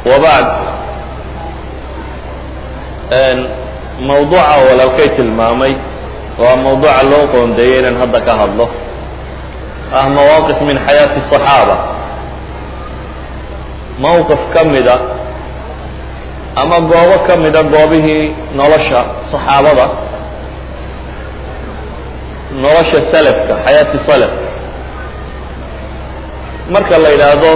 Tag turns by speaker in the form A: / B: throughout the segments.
A: wabacd mawduuca walaalkay tilmaamay waa mawduuca loo qoondeeyey inaan hadda ka hadlo ah mawaaqif min xayaati الصaxaaba mawqif ka mida ama goobo ka mida goobihii nolosha صaxaabada nolosha salafka xayaati salaf marka la yidhaahdo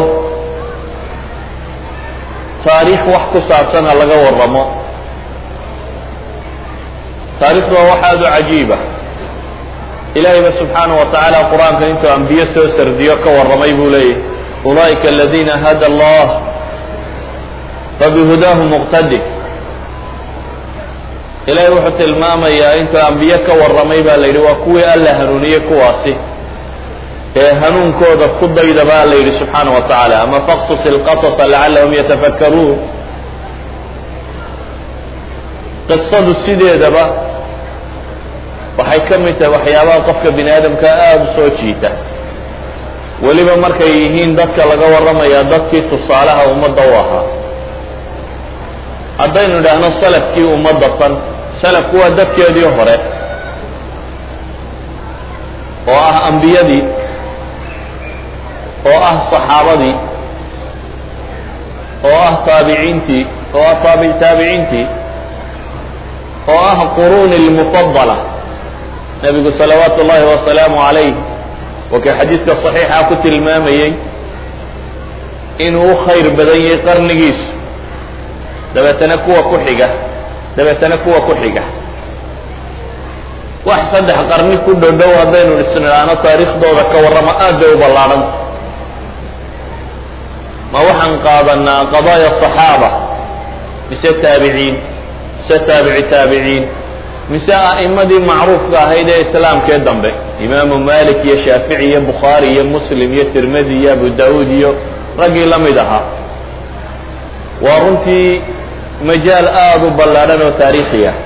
A: taariikh wax ku saabsan ha laga waramo taarikhdu waa wax aada u cajiiba ilahay ba subxaanaه wa tacaala qur-aanka intuu ambiye soo sardiyo ka warramay buu leeyahy ulaa'ika aladina hada allah fabihudaahu muqtadi ilahay wuxuu tilmaamayaa intuu ambiye ka warramay baa la yidhi waa kuwii alla hanuuniyey kuwaasi ee hanuunkooda ku dayda ba alla yidhi subxaana wa tacaala ama faqsus ilqasasa lacallahum yatafakkaruun qisadu sideedaba waxay ka mid tahay waxyaabaha qofka bini aadamka aada u soo jiita weliba markay yihiin dadka laga warramaya dadkii tusaalaha ummadda u ahaa haddaynu idhaahno salafkii ummadda tan salafku waa dadkeedii hore oo ah ambiyadii oo ah saxaabadii oo ah taabiciintii oo ah taabic taabiciintii oo ah quruuni lmufadala nebigu salawaatu ullahi wasalaamu calayh wakii xadiidka saxiixa ku tilmaamayey inuu u khayr badan yahay qarnigiisu dabeetana kuwa ku xiga dabeetana kuwa ku xiga wax saddex qarni ku dhodhow haddaynu isnidhaano taariikhdooda ka warramo aad bay u ballaadhanta ma waxaan qaadanaa qadaaya صaxaaba mise taabiciin mise taabici taabiciin mise a'imadii macruufka ahayd ee islaamkee dambe imaamu malik iyo shaafici iyo bukhaari iyo muslim iyo tirmidi iyo abu daawuud iyo raggii la mid ahaa waa runtii majaal aada u ballaadhan oo taariikhi ah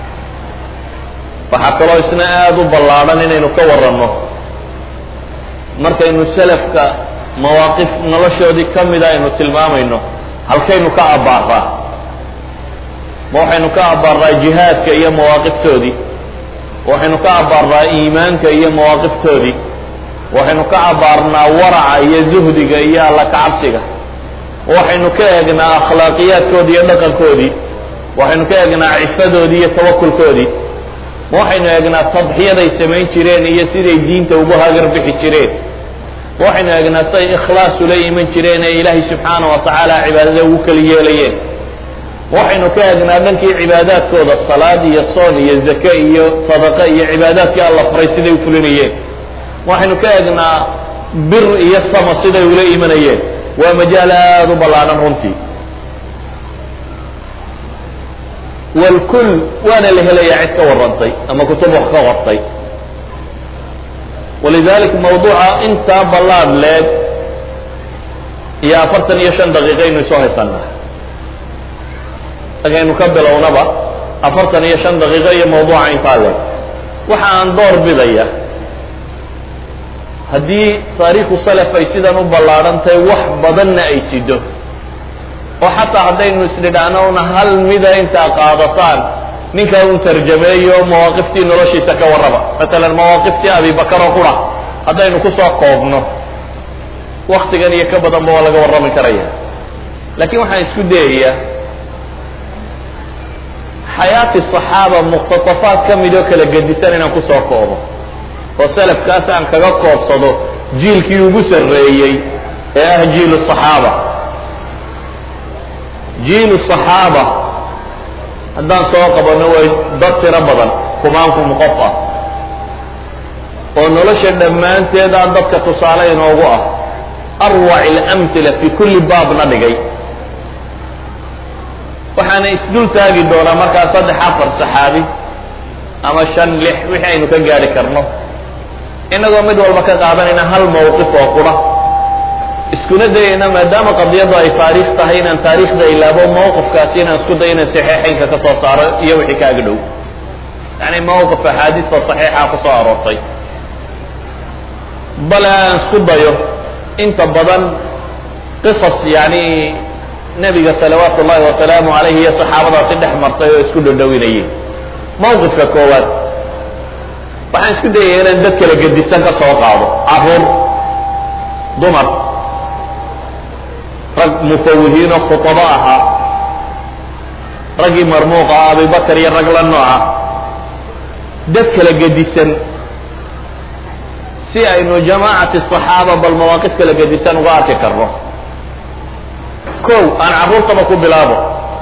A: waxaa kaloo isna aada u ballaadhan inaynu ka warranno markaynu salafka mawaaqif noloshoodii ka mida aynu tilmaamayno halkaynu ka abbaaraa ma waxaynu ka abbaaraa jihaadka iyo mawaaqiftoodii waxaynu ka abbaarnaa iimaanka iyo mawaaqiftoodii waxaynu ka abbaarnaa waraca iyo zuhdiga iyo alla kacabsiga waxaynu ka eegnaa akhlaaqiyaadkoodii iyo dhaqankoodii waxaynu ka eegnaa cifadoodii iyo tawakulkoodii ma waxaynu eegnaa tadxiyaday samayn jireen iyo siday diinta ugu hagar bixi jireen ma waxaynu eegnaa siday ikhlaas ula iman jireen ee ilaahay subxaana wa tacaala cibaadada ugu kala yeelayeen ma waxaynu ka eegnaa dhankii cibaadaadkooda salaad iyo soon iyo zake iyo sadaqa iyo cibaadaadkii alla faray siday u fulinayeen ma waxaynu ka eegnaa bir iyo sama siday ula imanayeen waa majaal aada u ballaadhan runtii walkul waana la helayaa cid ka warrantay ama kutub wax ka qortay walidalik mawduuca intaa ballaad leeg iyo afartan iyo shan daqiiqaynu isoo haysanaa agaynu ka bilownaba afartan iyo shan daqiiqo iyo mawduuca intaa leeg waxa aan door bidaya haddii taariikhu salaf ay sidan u ballaadhan tahay wax badanna ay sido oo xataa haddaynu isnidhaahno una hal mida intaa qaadataan ninkaa un tarjameeyo mawaaqiftii noloshiisa ka warraba matalan mawaaqiftii abibakar oo qura haddaynu kusoo koobno waktigan iyo ka badanba waa laga warrami karaya laakiin waxaan isku dayayaa xayaati صaxaaba muqtatafaad ka mid oo kala gedisan inaan kusoo koobo oo salafkaas aan kaga koobsado jiilkii ugu sarreeyey ee ah jiilu صaxaaba jiilu صaxaaba haddaan soo qabanno way dad tiro badan kumaankum qof ah oo nolosha dhammaanteeda dadka tusaale inoogu ah arwac اlamhila fi kulli baabna dhigay waxaana isdul taagi doonaa markaa saddex afar saxaabi ama shan lix wixii aynu ka gaari karno inagoo mid walba ka qaadanayna hal mawqif oo qura iskuna dayayna maadaama qadiyaddu ay taariikh tahay inaan taariikhda ilaabo mawqifkaasi inaan isku dayo inaan saxiixaynka ka soo saaro iyo wixii kaaga dhow yani mawqif axaadiista saxiixa ku soo aroortay bale aan isku dayo inta badan qisas yani nebiga salawaatu ullahi wasalaamu calayhi iyo saxaabadaasi dhex martay oo isku dhodhowinayay mawqifka koowaad waxaan isku dayaya inaan dad kala gedisan ka soo qaado caruur dumar rag mufawihiin oo khutabo ahaa raggii marmuuq ah abibakar iyo rag la nooca dad kala gedisan si aynu jamaacati صaxaaba bal mawaaqif kala gedisan uga arki karno kow aan carruurtaba ku bilaabo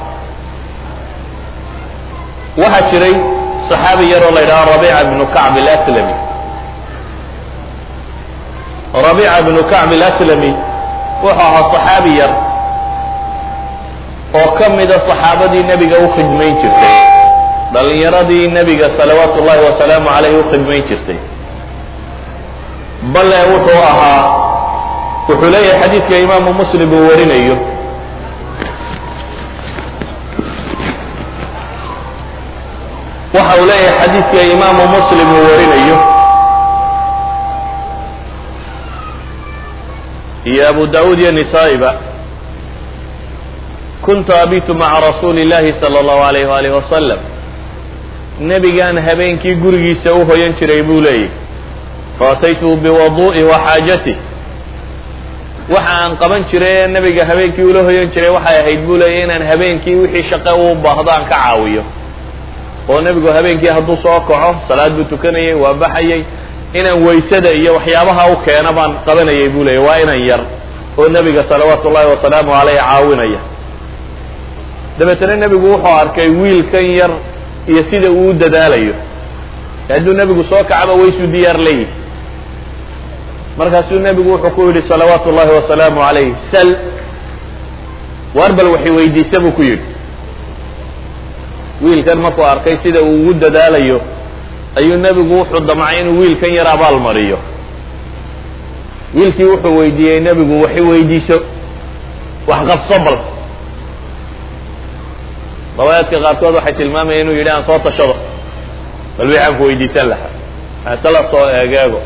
A: waxaa jiray صaxaabi yaroo la yidhaho rabiica bnu kacb اlaslami rabiica bnu kacb اlaslami wuxuu ahaa صaxaabi yar oo ka mida صaxaabadii nebiga u khidmayn jirtay dhalinyaradii nebiga salawaatu ullahi wasalaamu calayh u khidmayn jirtay bale wuxuu ahaa wuxuu leeyahay xadiidka imaamu muslim uu warinayo waxa uu leeyahay xadiidka imaamu muslim uu warinayo iyo abu daawuud iyo nisaa'iba kuntu abitu maca rasuuli اllahi salى اllahu alayh waalih wasalam nebigaan habeenkii gurigiisa u hoyan jiray buu leeyahy faataytuhu biwadu'i wa xaajatih waxa aan qaban jiray ee nebiga habeenkii ula hoyan jiray waxay ahayd buu leeyahy inaan habeenkii wixii shaqe uu baahdo aan ka caawiyo oo nebigu habeenkii hadduu soo kaco salaad buu tukanayay waa baxayay inaan waysada iyo waxyaabaha u keena baan qabanayay buu leeyahy waa inan yar oo nebiga salawaatu ullahi wasalaamu caleyh caawinaya dabeetana nebigu wuxuu arkay wiilkan yar iyo sida uu u dadaalayo hadduu nebigu soo kacaba waysuu diyaar leeyihi markaasuu nebigu wuxuu ku yidhi salawaatu ullahi wasalaamu calayh sal waar bal waxay weydiisa buu ku yidhi wiilkan markuu arkay sida uu ugu dadaalayo ayuu nebigu wuxuu damcay inuu wiilkan yar abaal mariyo wiilkii wuxuu weydiiyey nebigu waxay weydiiso wax qabso bal riwaayaadka qaarkood waxay tilmaamayeen inuu yidhi aan soo tashado bal wixaan ku weydiisan lahaa hasala soo eegeego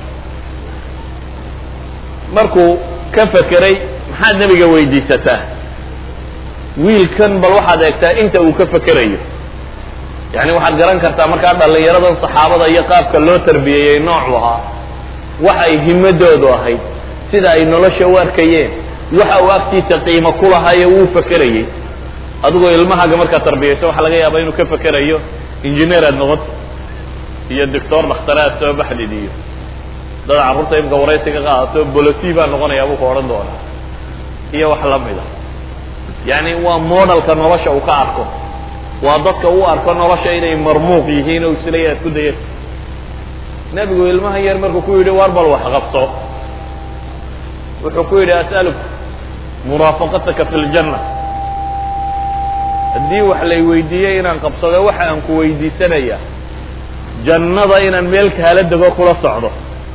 A: markuu ka fekeray maxaad nebiga weydiisataa wiilkan bal waxaad eegtaa inta uu ka fekerayo yani waxaad garan kartaa markaa dhallinyaradan saxaabada iyo qaabka loo tarbiyeeyey noocu ahaa waxa ay himadoodu ahayd sida ay nolosha u arkayeen waxa uu agtiisa qiimo ku lahaayo wuu fekerayey adigoo ilmahaaga markaad tarbiyayso waxaa laga yaabaa inuu ka fekerayo injineer aad noqoto iyo doctor dakhtare aad soo baxdid iyo dad carruurta imka waraysiga qaadato boloti baa noqonayaa buu ka odhan doonaa iyo wax la mid a yani waa modelka nolosha uu ka arko waa dadka u arko nolosha inay marmuuq yihiin oo isleeya ad ku dayat nebigu ilmaha yar markuu ku yidhi war bal wax qabso wuxuu ku yidhi as'aluk muraafaqataka fi ljanna haddii wax lay weydiiyey inaan qabsado waxa aan ku weydiisanaya jannada inaan meel kaala dego kula socdo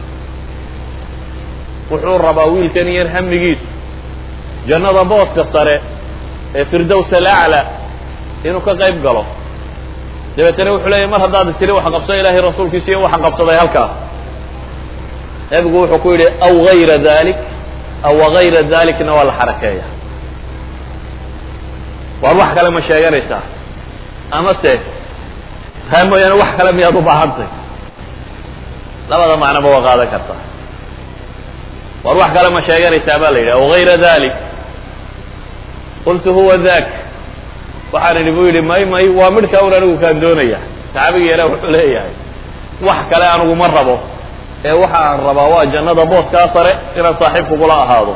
A: wuxuu rabaa wiilkan yar hamigiisu jannada booska sare ee firdows alacla inuu ka qayb galo dabeetana wuxuu leeyahy mar haddaad tiri wax qabso ilaahay rasuulkiisa iyo waxaan qabsaday halkaas nebigu wuxuu ku yidhi aw gayra dalik aw wagayra dalikna waa la xarakeeya waar wax kale ma sheeganaysaa ama se taa mooyaane wax kale miyaad u baahantay labada macnoba waa qaadan kartaa waar wax kale ma sheeganaysaa ba la yidhi aw gayra dalik qultu huwa dak waxaan idhi buu yidhi may may waa midhkaa un anigu kaan doonaya saxaabigii yara wuxuu leeyahay wax kale anigu ma rabo ee waxa aan rabaa waa jannada booskaa sare inaan saaxiib kugula ahaado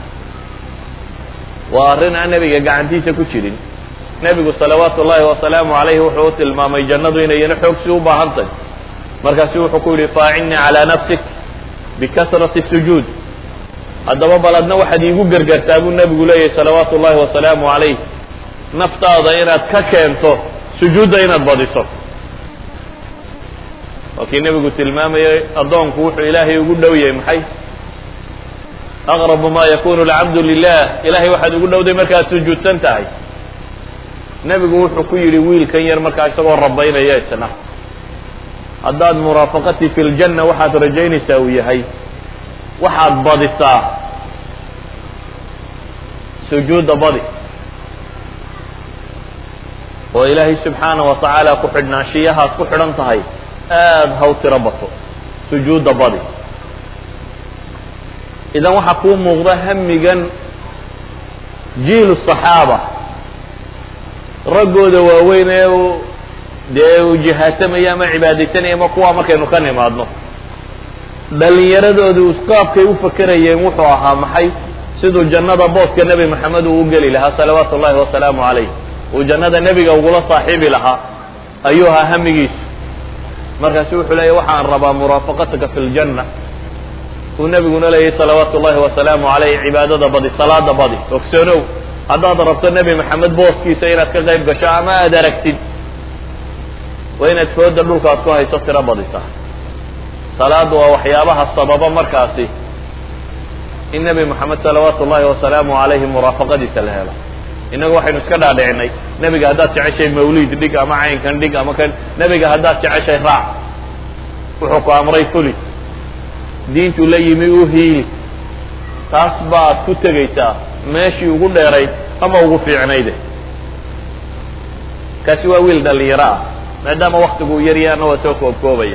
A: waa arrin aan nebiga gacantiisa ku jirin nebigu salawaatu ullahi wasalaamu calayhi wuxuu u tilmaamay jannadu inayna xoogsi u baahan tahy markaasu wuxuu ku yidhi faacinnii calaa nafsik bikasrati sujuud haddaba bal adna waxaad iigu gergartaa buu nebigu leeyahay salawaatu ullahi wasalaamu calayh naftaada inaad ka keento sujuudda inaad badiso waa kii nebigu tilmaamayay addoonku wuxuu ilaahay ugu dhow yahay maxay aqrabu ma yakunu alcabdu lilah ilahay waxaad ugu dhowday markaad sujuudsan tahay nebigu wuxuu ku yidhi wiilkan yar markaa isagoo rabaynaya isna haddaad muraafaqatii fi ljanna waxaad rajaynaysaa uu yahay waxaad badisaa sujuudda badi oo ilaahay subxaana wa tacaala ku xidhnaanshiyahaad ku xidhan tahay aada haw tiro bato sujuudda badi idan waxaa kuu muuqda hamigan jiilu صaxaaba raggooda waaweyn ee dee uu jihaatamaya ama cibaadaysanaya ma kuwa markaynu ka nimaadno dhalinyaradoodu qaabkay u fakerayeen wuxuu ahaa maxay siduu jannada booska nebi maxamed uu u geli lahaa salawaatu ullahi wasalaamu calayh uu jannada nebiga ugula saaxiibi lahaa ayuu ahaa hamigiisu markaasu wuxuu leeyahy waxaan rabaa muraafaqataka fi ljanna uu nebiguna leeyahy salawaatu ullahi wasalaamu calayh cibaadada badi salaada badi ogsoonow haddaad rabto nebi maxamed booskiisa inaad ka qayb gasho ama aada aragtid waa inaad fooda dhulka aad ku hayso tiro badisa salaadu waa waxyaabaha sababa markaasi in nebi moxamed salawaatu ullahi wasalaamu calayhi muraafaqadiisa la helo innagu waxaynu iska dhaadhicinay nebiga haddaad jeceshay mawliid dhig ama caynkan dhig ama kan nebiga haddaad jeceshay raac wuxuu ku amray fuli diintu la yimi u hiili taas baad ku tegaysaa meeshii ugu dheerayd ama ugu fiicnayde kaasi waa wiil dhalinyaro ah maadaama waktigu yaryaana waa soo koobkoobaya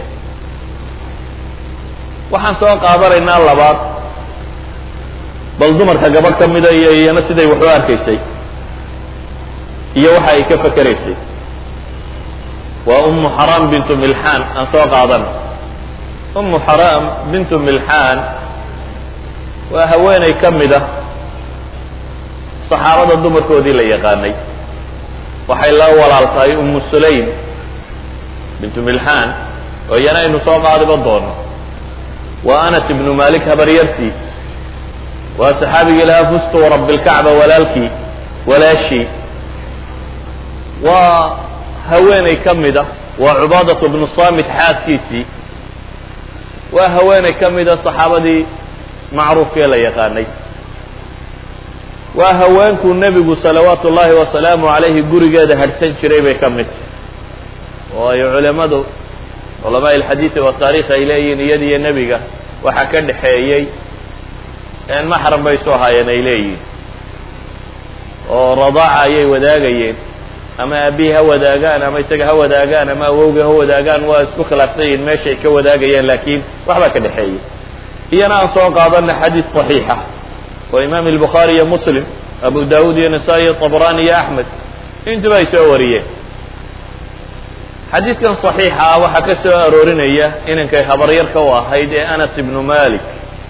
A: waxaan soo qaadanaynaa labaad bal dumarka gabadh ka mida iyo iyana siday wax u arkaysay iyo waxa ay ka fakeraysay waa umu xaraam bintu milxaan aan soo qaadano umu xaraam bintu milxaan waa haweeney ka mid a saxaabada dumarkoodii la yaqaanay waxay la walaal tahay umu sulaym bintu milxaan oo iyana aynu soo qaadiba doono waa anas ibnu malik habaryartii waa saxaabigii lahaa fustu rabi lkacba walaalkii walaashii waa haweeney ka mid a waa cubaadatu bnu samit xaaskiisii waa haweeney ka mid a saxaabadii macruufkee la yaqaanay waa haweenkuu nebigu salawaatu ullahi wasalaamu calayhi gurigeeda hadhsan jiray bay ka mid tahy oo ay culimadu culamaa ilxadiidi wataarikh ay leeyihiin iyadiyo nebiga waxaa ka dhexeeyey maxram bay soo haayeen ay leeyihiin oo radaaca ayay wadaagayeen ama aabbihi ha wadaagaan ama isaga ha wadaagaan ama awowga ha wadaagaan waa isku khilaafsan yihiin meeshay ka wadaagayeen laakiin waxbaa ka dhexeeyey iyana aan soo qaadana xadiid صaxiixa oo imaam الbukhaari iyo muslim abu dawud iyo nasaa-i iyo طabrani iyo axmed intuba ay soo wariyeen xadiidkan صaxiixa ah waxaa ka soo aroorinaya inankay habaryarka u ahayd ee anas ibnu malik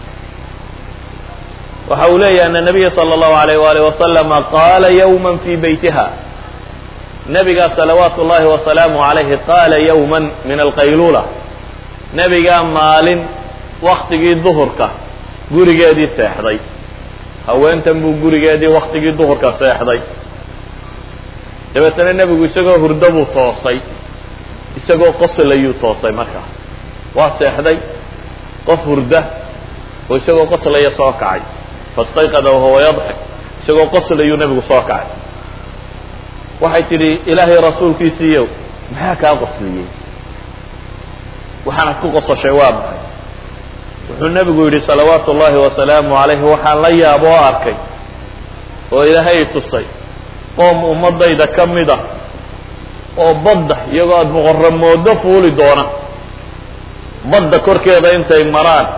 A: waxa uu leeyahy ana nabiya salى اllahu alayh wali wasalama qaala ywma fi beytiha nebigaa salawaatu ullahi wasalaamu alayhi qaala ywma min alqaylula nebigaa maalin waktigii duhurka gurigeedii seexday haweentan buu gurigeedii waktigii duhurka seexday dabeetana nebigu isagoo hurdo buu toosay isagoo qoslayuu toosay markaa waa seexday qof hurda oo isagoo qoslaya soo kacay fastayqada wahuwa yadxik isagoo qoslayuu nebigu soo kacay waxay tidhi ilaahay rasuulkiisiiyow maxaa kaa qosliyey waxaanad ku qosashay waa maxay wuxuu nebigu yidhi salawaatu ullahi wasalaamu calayhi waxaan la yaabo oo arkay oo ilaahay tusay qoom ummadayda ka mid a oo badda iyagoo aada muqoramoodo fuuli doona badda korkeeda intay maraan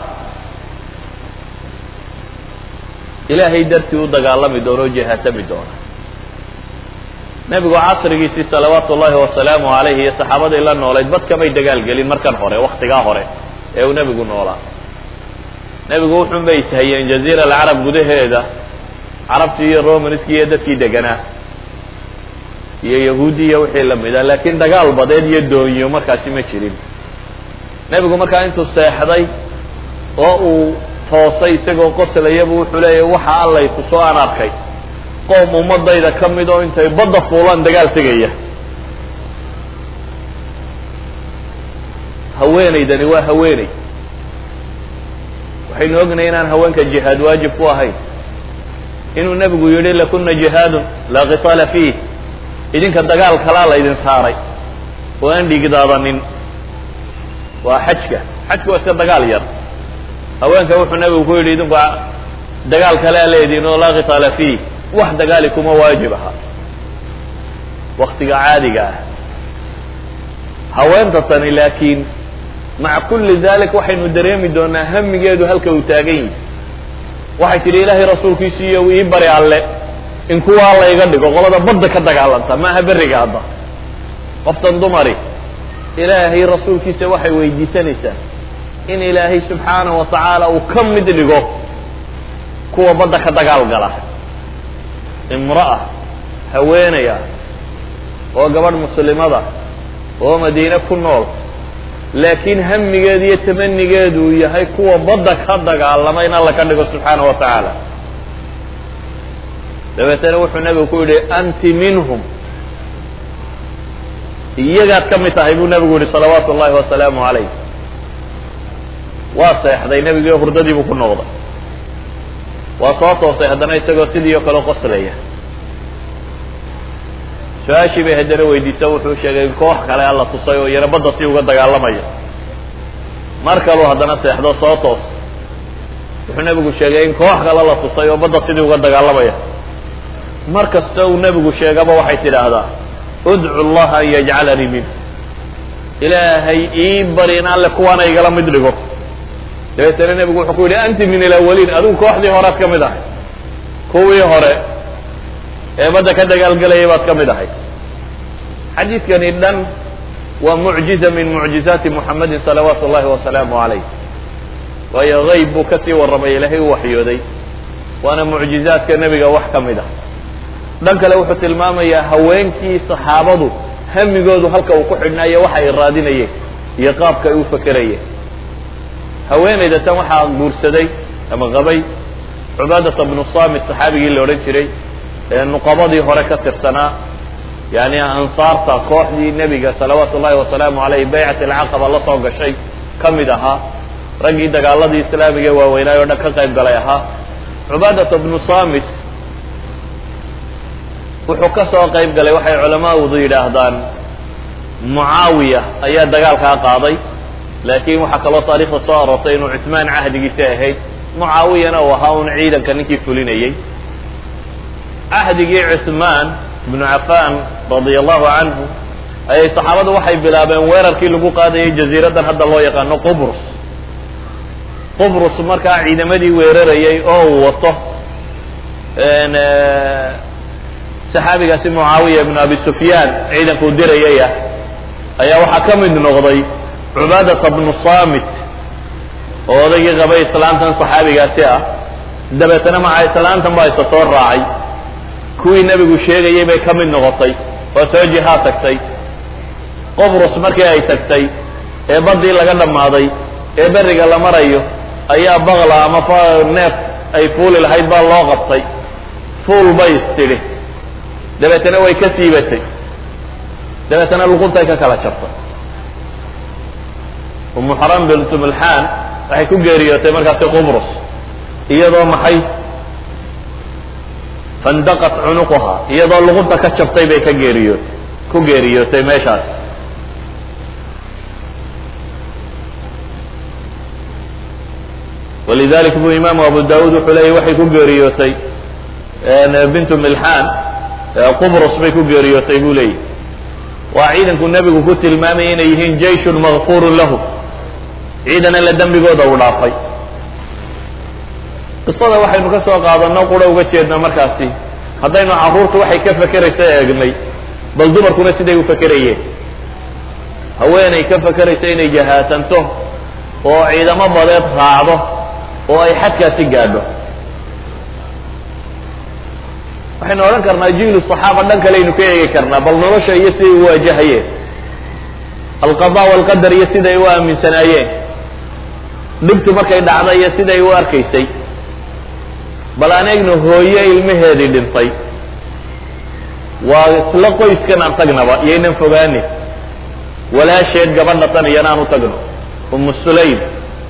A: ilaahay dartii u dagaalami doona oo jihaatami doona nebigu casrigiisii salawaatu ullahi wasalaamu calayhi iyo saxaabadii la noolayd bad kamay dagaal gelin markan hore waktigaa hore ee uu nebigu noolaa nebigu wuxun bay ishayeen jaziira alcarab gudaheeda carabtii iyo romanskii iyo dadkii deganaa iyo yahuudi iyo wixii lamid ah laakiin dagaal badeed iyo doonyo markaasi ma jirin nebigu markaa intuu seexday oo uu toosay isagoo qoslayabu wuxuu leeyahy waxa allay kusoo aan arkay qoom ummadayda ka mid oo intay badda fuulaan dagaal tegaya haweenaydani waa haweeney waxaynu ognahay inaan haweenka jihaad waajib ku ahayn inuu nebigu yidhi lakuna jihaadun laa qitaala fiih idinka dagaal kalaa laydin saaray oo aan dhigdaadanin waa xajka xajka waa iska dagaal yar haweenka wuxuu nebigu ku yidhi idinku dagaal kalea leediin oo laa qitaala fiih wax dagaali kuma waajib aha waktiga caadiga ah haweenta tani laakiin maca kulli dalik waxaynu dareemi doonaa hamigeedu halka uu taagan yihi waxay tidhi ilaahay rasuulkiisiiyo ii bari alle in kuwaa layga dhigo qolada badda ka dagaalanta maaha berriga hadda qoftan dumari ilaahay rasuulkiisa waxay weydiisanaysaa in ilaahay subxaanahu wa tacaala uu ka mid dhigo kuwa badda ka dagaal gala imra'a haweenaya oo gabadh muslimada oo madiine ku nool laakiin hamigeedu iyo tamanigeedu uu yahay kuwa badda ka dagaalama in alla ka dhigo subxaana wa tacaala dabeetana wuxuu nebigu ku yidhi anti minhum iyagaad ka mid tahay buu nebigu yihi salawaatu ullahi wasalaamu calayh waa seexday nebigii hurdadii buu ku noqday waa soo toosay haddana isagoo sidii oo kale qoslaya su-aashii bay haddana weydiisa wuxuu sheegay in koox kale alla tusay oo iyana badda si uga dagaalamaya mar kaluu haddana seexdo soo toos wuxuu nebigu sheegay in koox kale la tusay oo badda sidii uga dagaalamaya mar kasta uu nebigu sheegaba waxay tidhaahdaa udcu llaha an yajcalanii min ilaahay ii bari in alle kuwaana igala mid dhigo dabeetana nebigu wuxuu ku yidhi anti min alawaliin adigu kooxdii horead ka mid ahay kuwii hore ee badda ka dagaalgelayay baad ka mid ahay xadiidkani dhan waa mucjiza min mucjizaati muxamedin salawaatu ullahi wasalaamu calayh waayo hayb buu kasii warramay ilaahay u waxyooday waana mucjizaadka nebiga wax ka mid ah dhan kale wuxuu tilmaamayaa haweenkii saxaabadu hamigoodu halka uu ku xidhnaayo waxa ay raadinayeen iyo qaabka ay u fakerayeen haweenayda tan waxaa guursaday ama qabay cubaadata bnu samit saxaabigii la odhan jiray ee nuqabadii hore ka tirsanaa yani ansaarta kooxdii nebiga salawaatu ullahi wasalaamu caleyh baycat alcaqaba la soo gashay ka mid ahaa raggii dagaaladii islaamiga waaweynaay o dhan ka qayb galay ahaa cubaadata bnu samit wuxuu ka soo qayb galay waxay culamaadu yidhaahdaan mucaawiya ayaa dagaalkaa qaaday laakiin waxaa kaloo taarikhda soo aroortay inuu cusmaan cahdigiisa ahayd mucaawiyana uu ahaa un ciidanka ninkii fulinayey cahdigii cusmaan ibnu cafan radia allahu canhu ayay saxaabadu waxay bilaabeen weerarkii lagu qaadayay jaziiraddan hadda loo yaqaano qubrus qubrus markaa ciidamadii weerarayay oo uu wato saxaabigaasi mucaawiya ibnu abi sufyaan ciidankuu dirayaya ayaa waxaa ka mid noqday cubaadata bnu samit oo odaygii qabay islaantan saxaabigaasi ah dabeetana maca islaantan baa isa soo raacay kuwii nebigu sheegayay bay ka mid noqotay oo soo jihaad tagtay qobrus markii ay tagtay ee baddii laga dhammaaday ee berriga la marayo ayaa bakla ama neef ay fuuli lahayd baa loo qabtay fuul bay istidhi dabeetana way ka siibatay dabeetana luquntay ka kala jabtay umu xaram bintu milxaan waxay ku geeriyootay markaasi qubrus iyadoo maxay fandaqat cunuquha iyadoo luqunta ka jabtay bay ka geeriyootay ku geeriyootay meeshaas walidalik bu imaamu abu daawud wuxuu leeyay waxay ku geeriyootay bintu milxaan qubrus bay ku geeriyootay buu leeyahy waa ciidanku nebigu ku tilmaamayay inay yihiin jayshun makfurun lahu ciidan alla dembigooda uu dhaafay qisada waxaynu ka soo qaadano qura uga jeednaa markaasi haddaynu carruurtu waxay ka fekeraysa eegnay bal dumarkuna siday u fekerayeen haweenay ka fekeraysa inay jahaatanto oo ciidamo badeed raacdo oo ay xadkaasi gaadho waxaynu odhan karnaa jiilu saxaaba dhan kaleaynu ka eegi karnaa bal nolosha iyo siday u waajahayeen alqada walqadar iyo siday u aaminsanaayeen dhibtu markay dhacda iyo siday u arkaysay bal aan eegno hooye ilmaheedii dhintay waa isla qoyskan aan tagnaba iyaynan fogaanin walaasheed gabadha tan iyana aan u tagno umu sulaym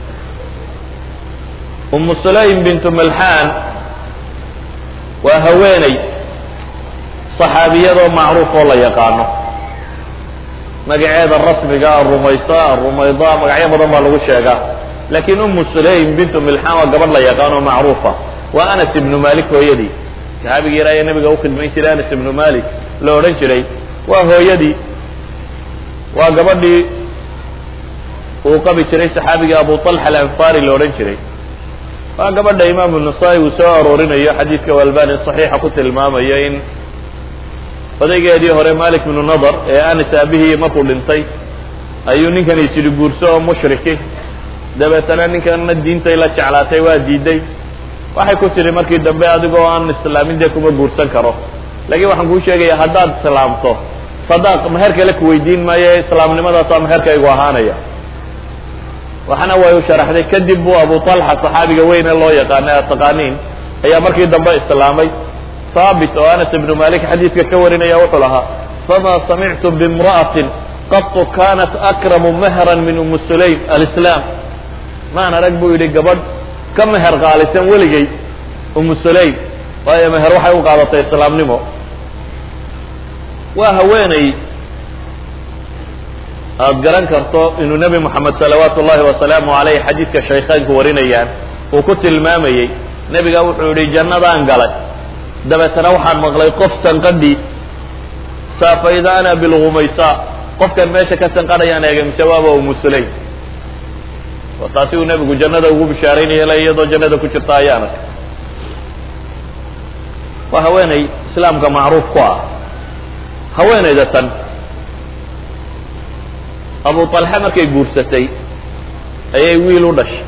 A: umu sulaym bintu malxaan waa haweeney saxaabiyadoo macruuf oo la yaqaano magaceeda rasmiga rumaysa rumayda magacyo badan baa lagu sheegaa laakiin umu sulaym bintu milxaan waa gabadh la yaqaano macruufa waa anas ibnu malik hooyadii saxaabigii yaraa ee nabiga ukhidmayn jiray anas ibnu malik la odhan jiray waa hooyadii waa gabadhii uu qabi jiray saxaabigii abu طalxa alanfari la odhan jiray waa gabadha imaamu nasaa-i uu soo aroorinayo xadiidka albani صaxiixa ku tilmaamayo in odaygeedii hore malik bnu nadar ee anis aabihii markuu dhintay ayuu ninkan isiri guurso oo mushriki dabeetana ninkanna diintay la jeclaatay waa diiday waxay ku tidhi markii dambe adigoo aan islaamin dee kuma guursan karo laakiin waxaan kuu sheegaya haddaad islaamto sadaaq meher kale ku weydiin maayo islaamnimadaasaa meherkaygu ahaanaya waxana way u sharaxday kadib buu abu talxa saxaabiga weyne loo yaqaana aad taqaaniin ayaa markii dambe islaamay haabit oo anas ibnu malik xadiidka ka warinaya wuxuu lahaa fama samictu bimra'atin qatu kanat akramu mehran min umi sulaym alislaam maan arag buu yidhi gabadh ka meher qaalisan weligay umu sulaym waayo meher waxay u qaadatay islaamnimo waa haweeney aad garan karto inuu nebi moxamed salawaatu ullahi wasalaamu aleyh xadiidka shaykhaynku warinayaan uu ku tilmaamayey nebiga wuxuu yihi jannadaan galay dabeetana waxaan maqlay qof sanqadhi saafayda ana bilgumaysa qofkan meesha ka sanqadhayaan eegay mise waaba umu sulaym waa taasi uu nebigu jannada ugu bishaaraynaya le iyadoo jannada ku jirta ayaan arkay waa haweeney islaamka macruuf ku ah haweeneyda tan abu talxe markay guursatay ayay wiil u dhashay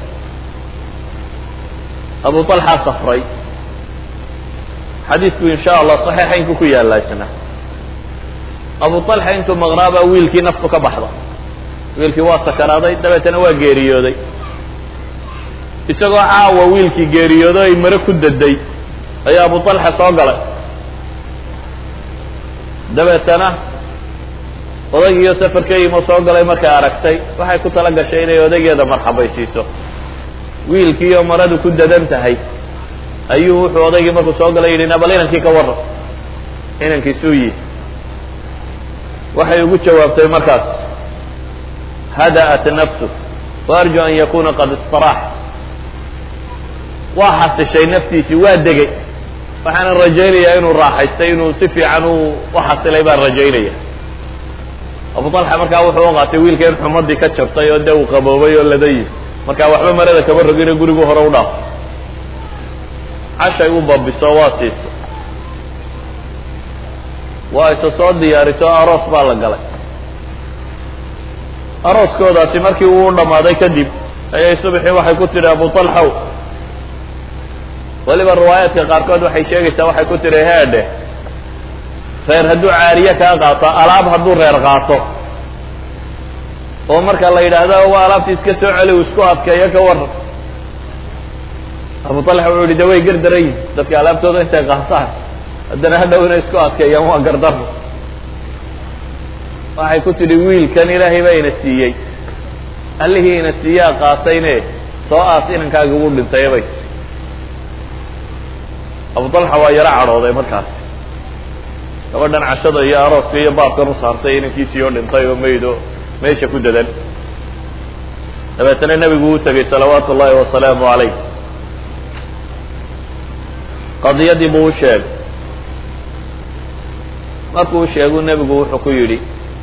A: abu talxa safray xadiidku insha allah saxiixaynku ku yaalla isna abu talxa intuu maqnaabaa wiilkii naftu ka baxda wiilkii waa sakaraaday dabeetana waa geeriyooday isagoo caawa wiilkii geeriyoodo ay mare ku daday ayaa abu talxa soo galay dabeetana odaygiiyo safarka yimo soo galay markay aragtay waxay ku tala gashay inay odaygeeda marxabaysiiso wiilkiioo maradu ku dadan tahay ayuu wuxuu odaygii markuu soo galay yidhi nabal inankii ka warran inankiisuu yihi waxay ugu jawaabtay markaas hada'at nafsu waarju an yakuna qad istarax waa xasishay naftiisii waa degay waxaanan rajaynayaa inuu raaxaystay inuu si fiican u uxasilay baan rajaynaya abu talxa markaa wuxuu u qaatay wiilka in xumadii ka jabtay oo dee uu qaboobay oo ladayi markaa waxba marada kaba rogine gurigu hore u dhaaf cashay u babiso waa siiso waa isa soo diyaariso aroos baa la galay arooskoodaasi markii uu dhammaaday kadib ayay subaxii waxay ku tidhi abu talxow weliba riwaayaadka qaarkood waxay sheegaysaa waxay ku tidhi heedhe reer hadduu caariye kaa qaato alaab hadduu reer qaato oo marka la yidhaahdo waa alaabtii iska soo celi u isku adkeeyo ka waran abu talxa wuxuu yihi de way gardaran yihin dadka alaabtooda intay qaataan haddana hadhow inay isku adkeeyaan waa gardaro waxay ku tidhi wiilkan ilaahay baa ina siiyey allihii ina siiyaa qaatayne soo aas inankaaga ugu dhintay bay abu talxa waa yaro cadhooday markaas gabadhan cashada iyo arooska iyo baabkan u saartay inankiisii oo dhintay oo maydo meesha ku dadan dabeetana nebigu uu tegay salawaatu ullahi wasalaamu calayh qadiyadii buu u sheegay markuu u sheegu nebigu wuxuu ku yidhi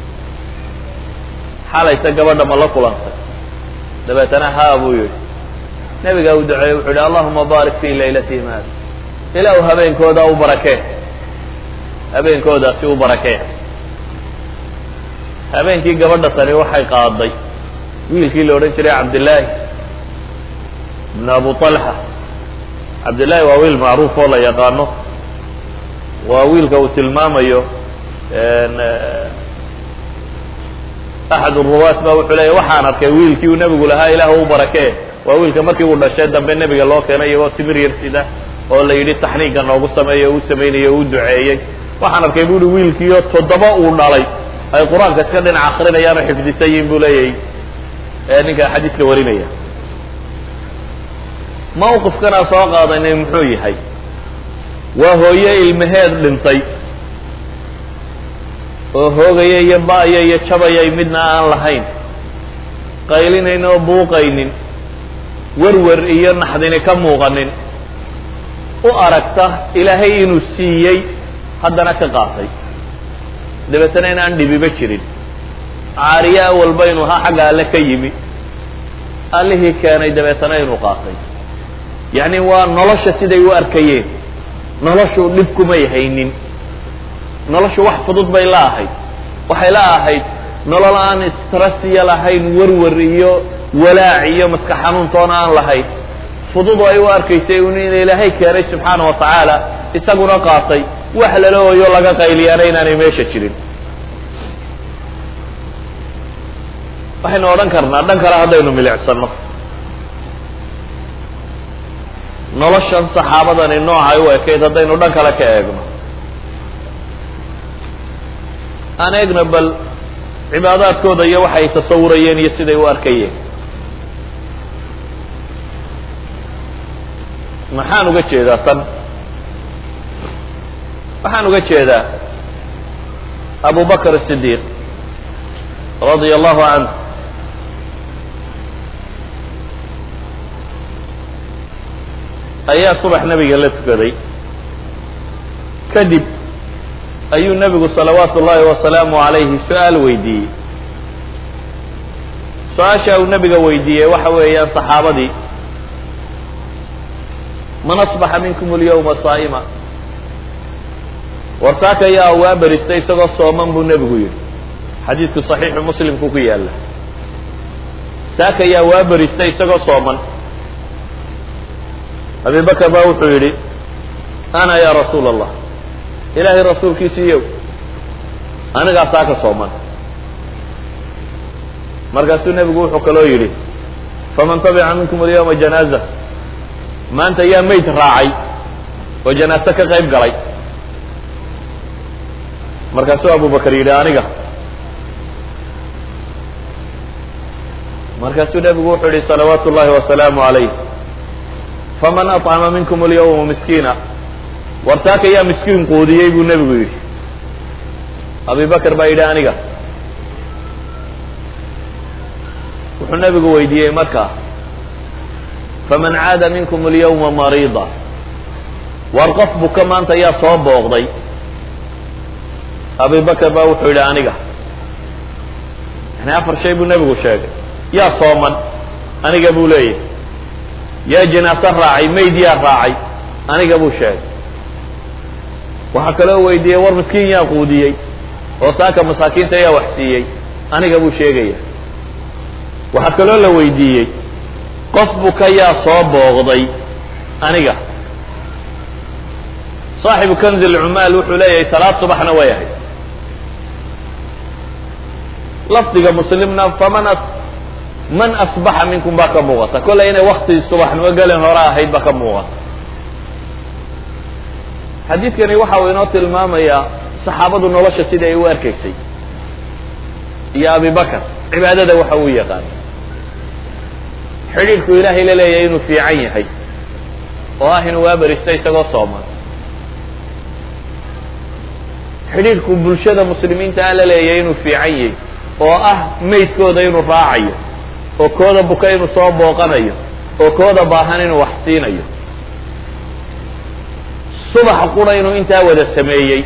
A: xalayta gabadha ma la kulantay dabeetana haa buu yidhi nebigaa u duceeyey wuxuu yihi allahuma baarik fii laylatihim hada ilaahu habeenkooda u barakee habeenkoodaasi u barakee habeenkii gabadha tani waxay qaaday wiilkii la odhan jiray cabdillaahi ibn abu talxa cabdillahi waa wiil macruuf oo la yaqaano waa wiilka uu tilmaamayo axad ruwaat ba wuxuu leeya waxaan arkay wiilkii uu nebigu lahaa ilaah u barakee waa wiilka markii uu dhashay dambe nebiga loo keenay iyagoo timir yar sida oo la yidhi taxniiga noogu sameeyo uu samaynayo o u duceeyey waxaan arkay bu uhi wiilkiiyo toddoba uu dhalay ay qur-aanka iska dhinac akrinayaan oo xifdisan yihin buu leeyahay ninka xadiiska warinaya mawqifkanaa soo qaadanay muxuu yahay waa hooye ilmaheed dhintay oo hoogaya iyo ba'ya iyo jabayay midna aan lahayn qaylinayn oo buuqaynin werwer iyo naxdini ka muuqanin u aragta ilaahay inuu siiyey haddana ka qaatay dabeetana inaan dhibiba jirin caariye awalba inuu ha xagga alle ka yimi allihii keenay dabeetana inuu qaatay yacni waa nolosha siday u arkayeen noloshu dhib kumay haynin noloshu wax fudud bay la ahayd waxay la ahayd nolol aan strasiya lahayn werwer iyo walaac iyo maska xanuuntoona aan lahayn fudud ay u arkaysay un in ilaahay keenay subxaana wa tacaala isaguna qaatay wax lala ooyo laga qayliyaana inaanay meesha jirin waxaynu odhan karnaa dhan kale haddaynu milicsano noloshan saxaabadani noocay u ekayd haddaynu dhan kale ka eegno aan eegno bal cibaadaadkooda iyo waxay tasawurayeen iyo siday u arkayeen maxaan uga jeedaa tan waxaan uga jeedaa abu bakr الصidiq radia allahu canه ayaa subax nebiga la tukaday kadib ayuu nebigu salawaatu ullahi wasalaamu calayhi su-aal weydiiyey su-aasha uu nebiga weydiiyey waxa weeyaan saxaabadii man asbaxa minkum alyawma saa'ima warsaaka ayaa waa beristay isagoo sooman buu nebigu yidhi xadiidku saxiixu muslimku ku yaalla saaka ayaa waa beristay isagoo sooman abi bakr baa wuxuu yidhi ana ya rasuula allah ilaahay rasuulkiisiiyow anigaa saaka sooman markaasuu nebigu wuxuu kaloo yidhi faman tabica minkum alyawma janaaza maanta yaa meyd raacay oo janaaso ka qayb galay markaasuu abu bakr yidhi aniga markaasuu nebigu wuxuu yihi salawaatu ullahi wasalaamu calayh faman aطcama minkum alyawma miskiina warsaaka yaa miskiin quudiyey buu nebigu yidhi abi bakr baa yidhi aniga wuxuu nebigu weydiiyey markaa faman caada minkum alyawma mariida war qof buka maanta yaa soo booqday abi bakr baa wuxuu yidhi aniga yani afar shay buu nebigu sheegay yaa sooman aniga buu leeyahy yaa janaaso raacay mayd yaa raacay aniga buu sheegay waxaa kaloo weydiiyey war miskiin yaa quudiyey oo saaka masaakiinta yaa wax siiyey aniga buu sheegaya waxaa kaloo la weydiiyey qof buka yaa soo booqday aniga saaxibu kanzi lcumaal wuxuu leeyahay salaad subaxna way ahayd lafdiga muslimna faman man asbaxa minkum baa ka muuqata kollay inay wakti subaxnimo gelin hore ahayd baa ka muuqata xadiidkani waxa uu inoo tilmaamayaa saxaabadu nolosha sida ay u arkaysay iyo abi bakr cibaadada waxa uu yaqaan xidhiidhku ilaahay la leeyahay inuu fiican yahay oo ah inuu waaberista isagoo sooman xidhiidhku bulshada muslimiinta a la leeyahay inuu fiican yahay oo ah maydkooda inuu raacayo oo kooda buka inuu soo booqanayo oo kooda baahan inuu wax siinayo subax qura inuu intaa wada sameeyey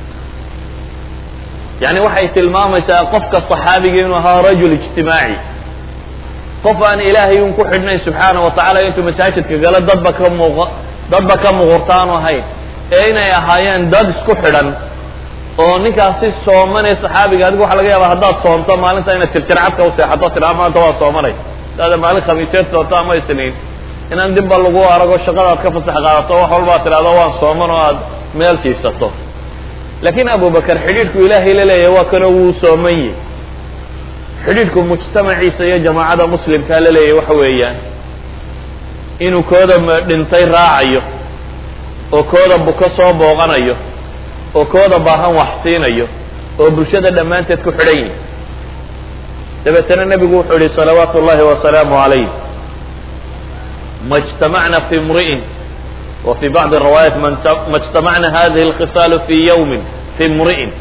A: yani waxay tilmaamaysaa qofka صaxaabiga inuu ahaa rajul ijtimaaci qof aan ilaahay un ku xidhnayn subxaana wa tacala intuu masaajidka galo dadba ka muuq dadba ka muuqurta aanu ahayn ee inay ahaayeen dad isku xidhan oo ninkaasi soomanee saxaabiga adigu waxa laga yaaba haddaad soomto maalinta inaad tirtircadka u seexato tidhaa maanta waa soomanay hadaada maalin khamiiseed soonto ama isniin inaan dibba lagu arago shaqadaad ka fasax qaadato wax walbaad tidhahdo waan sooman oo aad meel jiifsato laakiin abubakar xidhiidhku ilaahay la leeyahay waa kanoo wuu sooman yihi xidhiidhku mujtamaciisa iyo jamaacada muslimkaa la leeyahay waxa weeyaan inuu kooda dhintay raacayo oo kooda buko soo booqanayo oo kooda baahan wax siinayo oo bulshada dhammaanteed ku xidhan yihi dabeetana nebigu wuxuu yihi salawaatu ullahi wasalaamu calayh ma اجtamacna fi mri'in wa fi bacdi riwaayat ma اجtamacna hadihi اlkhisaalu fi yawmin fi mri'in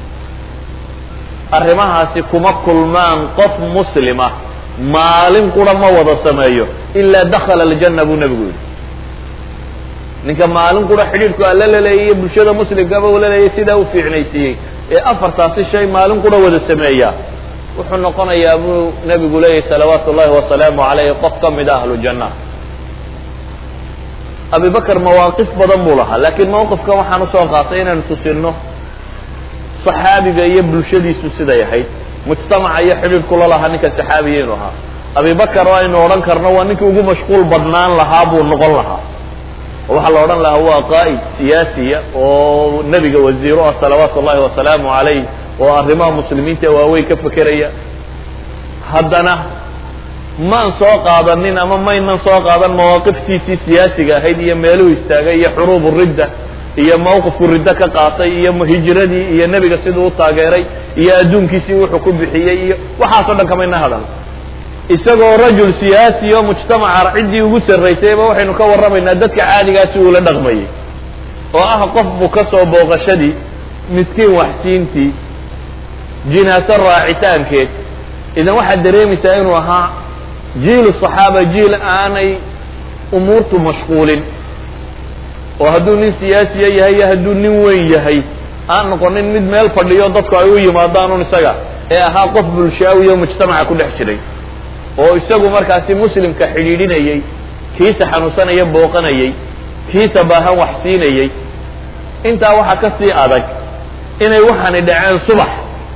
A: arrimahaasi kuma kulmaan qof muslima maalin qura ma wada sameeyo ilaa dakhala aljanna buu nebigu yihi ninka maalin qura xidhiidhku alla la leeyay bulshada muslimkaba uu la leeyay sidaa u fiicnaysiiyey ee afartaasi shay maalin qura wada sameeya wuxuu noqonayaa buu nebigu leeyahy salawaatu ullahi wasalaamu calayh qof ka mid a ahlu janna abi bakr mawaaqif badan buu lahaa laakiin mawqifkan waxaan usoo qaatay inaynu tusino saxaabiga iyo bulshadiisu siday ahayd mujtamaca iyo xidhiidhkula lahaa ninka saxaabiya inu ahaa abi bakr oo aynu odhan karno waa ninkii ugu mashquul badnaan lahaa buu noqon lahaa oo waxaa la odhan lahaa waa qaa'id siyaasiya oo nebiga wasiiro ah salawaatu ullahi wasalaamu calayh oo arrimaha muslimiinta waaweyn ka fekeraya haddana maan soo qaadanin ama maynan soo qaadan mawaaqiftiisii siyaasiga ahayd iyo meeluhu istaagay iyo xuruubu ridda iyo mawqifku riddo ka qaatay iyo hijradii iyo nebiga siduu u taageeray iyo adduunkiisii wuxuu ku bixiyey iyo waxaas o dhan kamayna hadal isagoo rajul siyaasi oo mujtamaca ciddii ugu sarraysayba waxaynu ka warramaynaa dadka caadigaasi uula dhaqmayay oo ah qof buu ka soo booqashadii miskiin waxsiintii jinaaso raacitaankeed idan waxaad dareemaysaa inuu ahaa jiilu saxaaba jiil aanay umuurtu mashquulin oo hadduu nin siyaasiya yahay iyo hadduu nin weyn yahay aan noqonin mid meel fadhiyo dadku ay u yimaadaan un isaga ee ahaa qof bulshaawiyo mujtamaca ku dhex jiray oo isagu markaasi muslimka xidhiidhinayey kiisa xanuunsanaya booqanayey kiisa baahan wax siinayey intaa waxaa ka sii adag inay waxaani dhaceen subax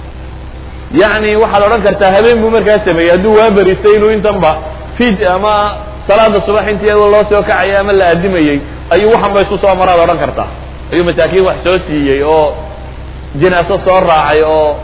A: yacni waxaad odhan kartaa habeen buu markaa sameeyey hadduu waa beristay inuu intanba fid ama salaada subax intii iyadoo loo soo kacayay ama la adimayey ayuu waxan ba isu soo maraad odhan kartaa ayuu masaakiin wax soo siiyey oo jinaaso soo raacay oo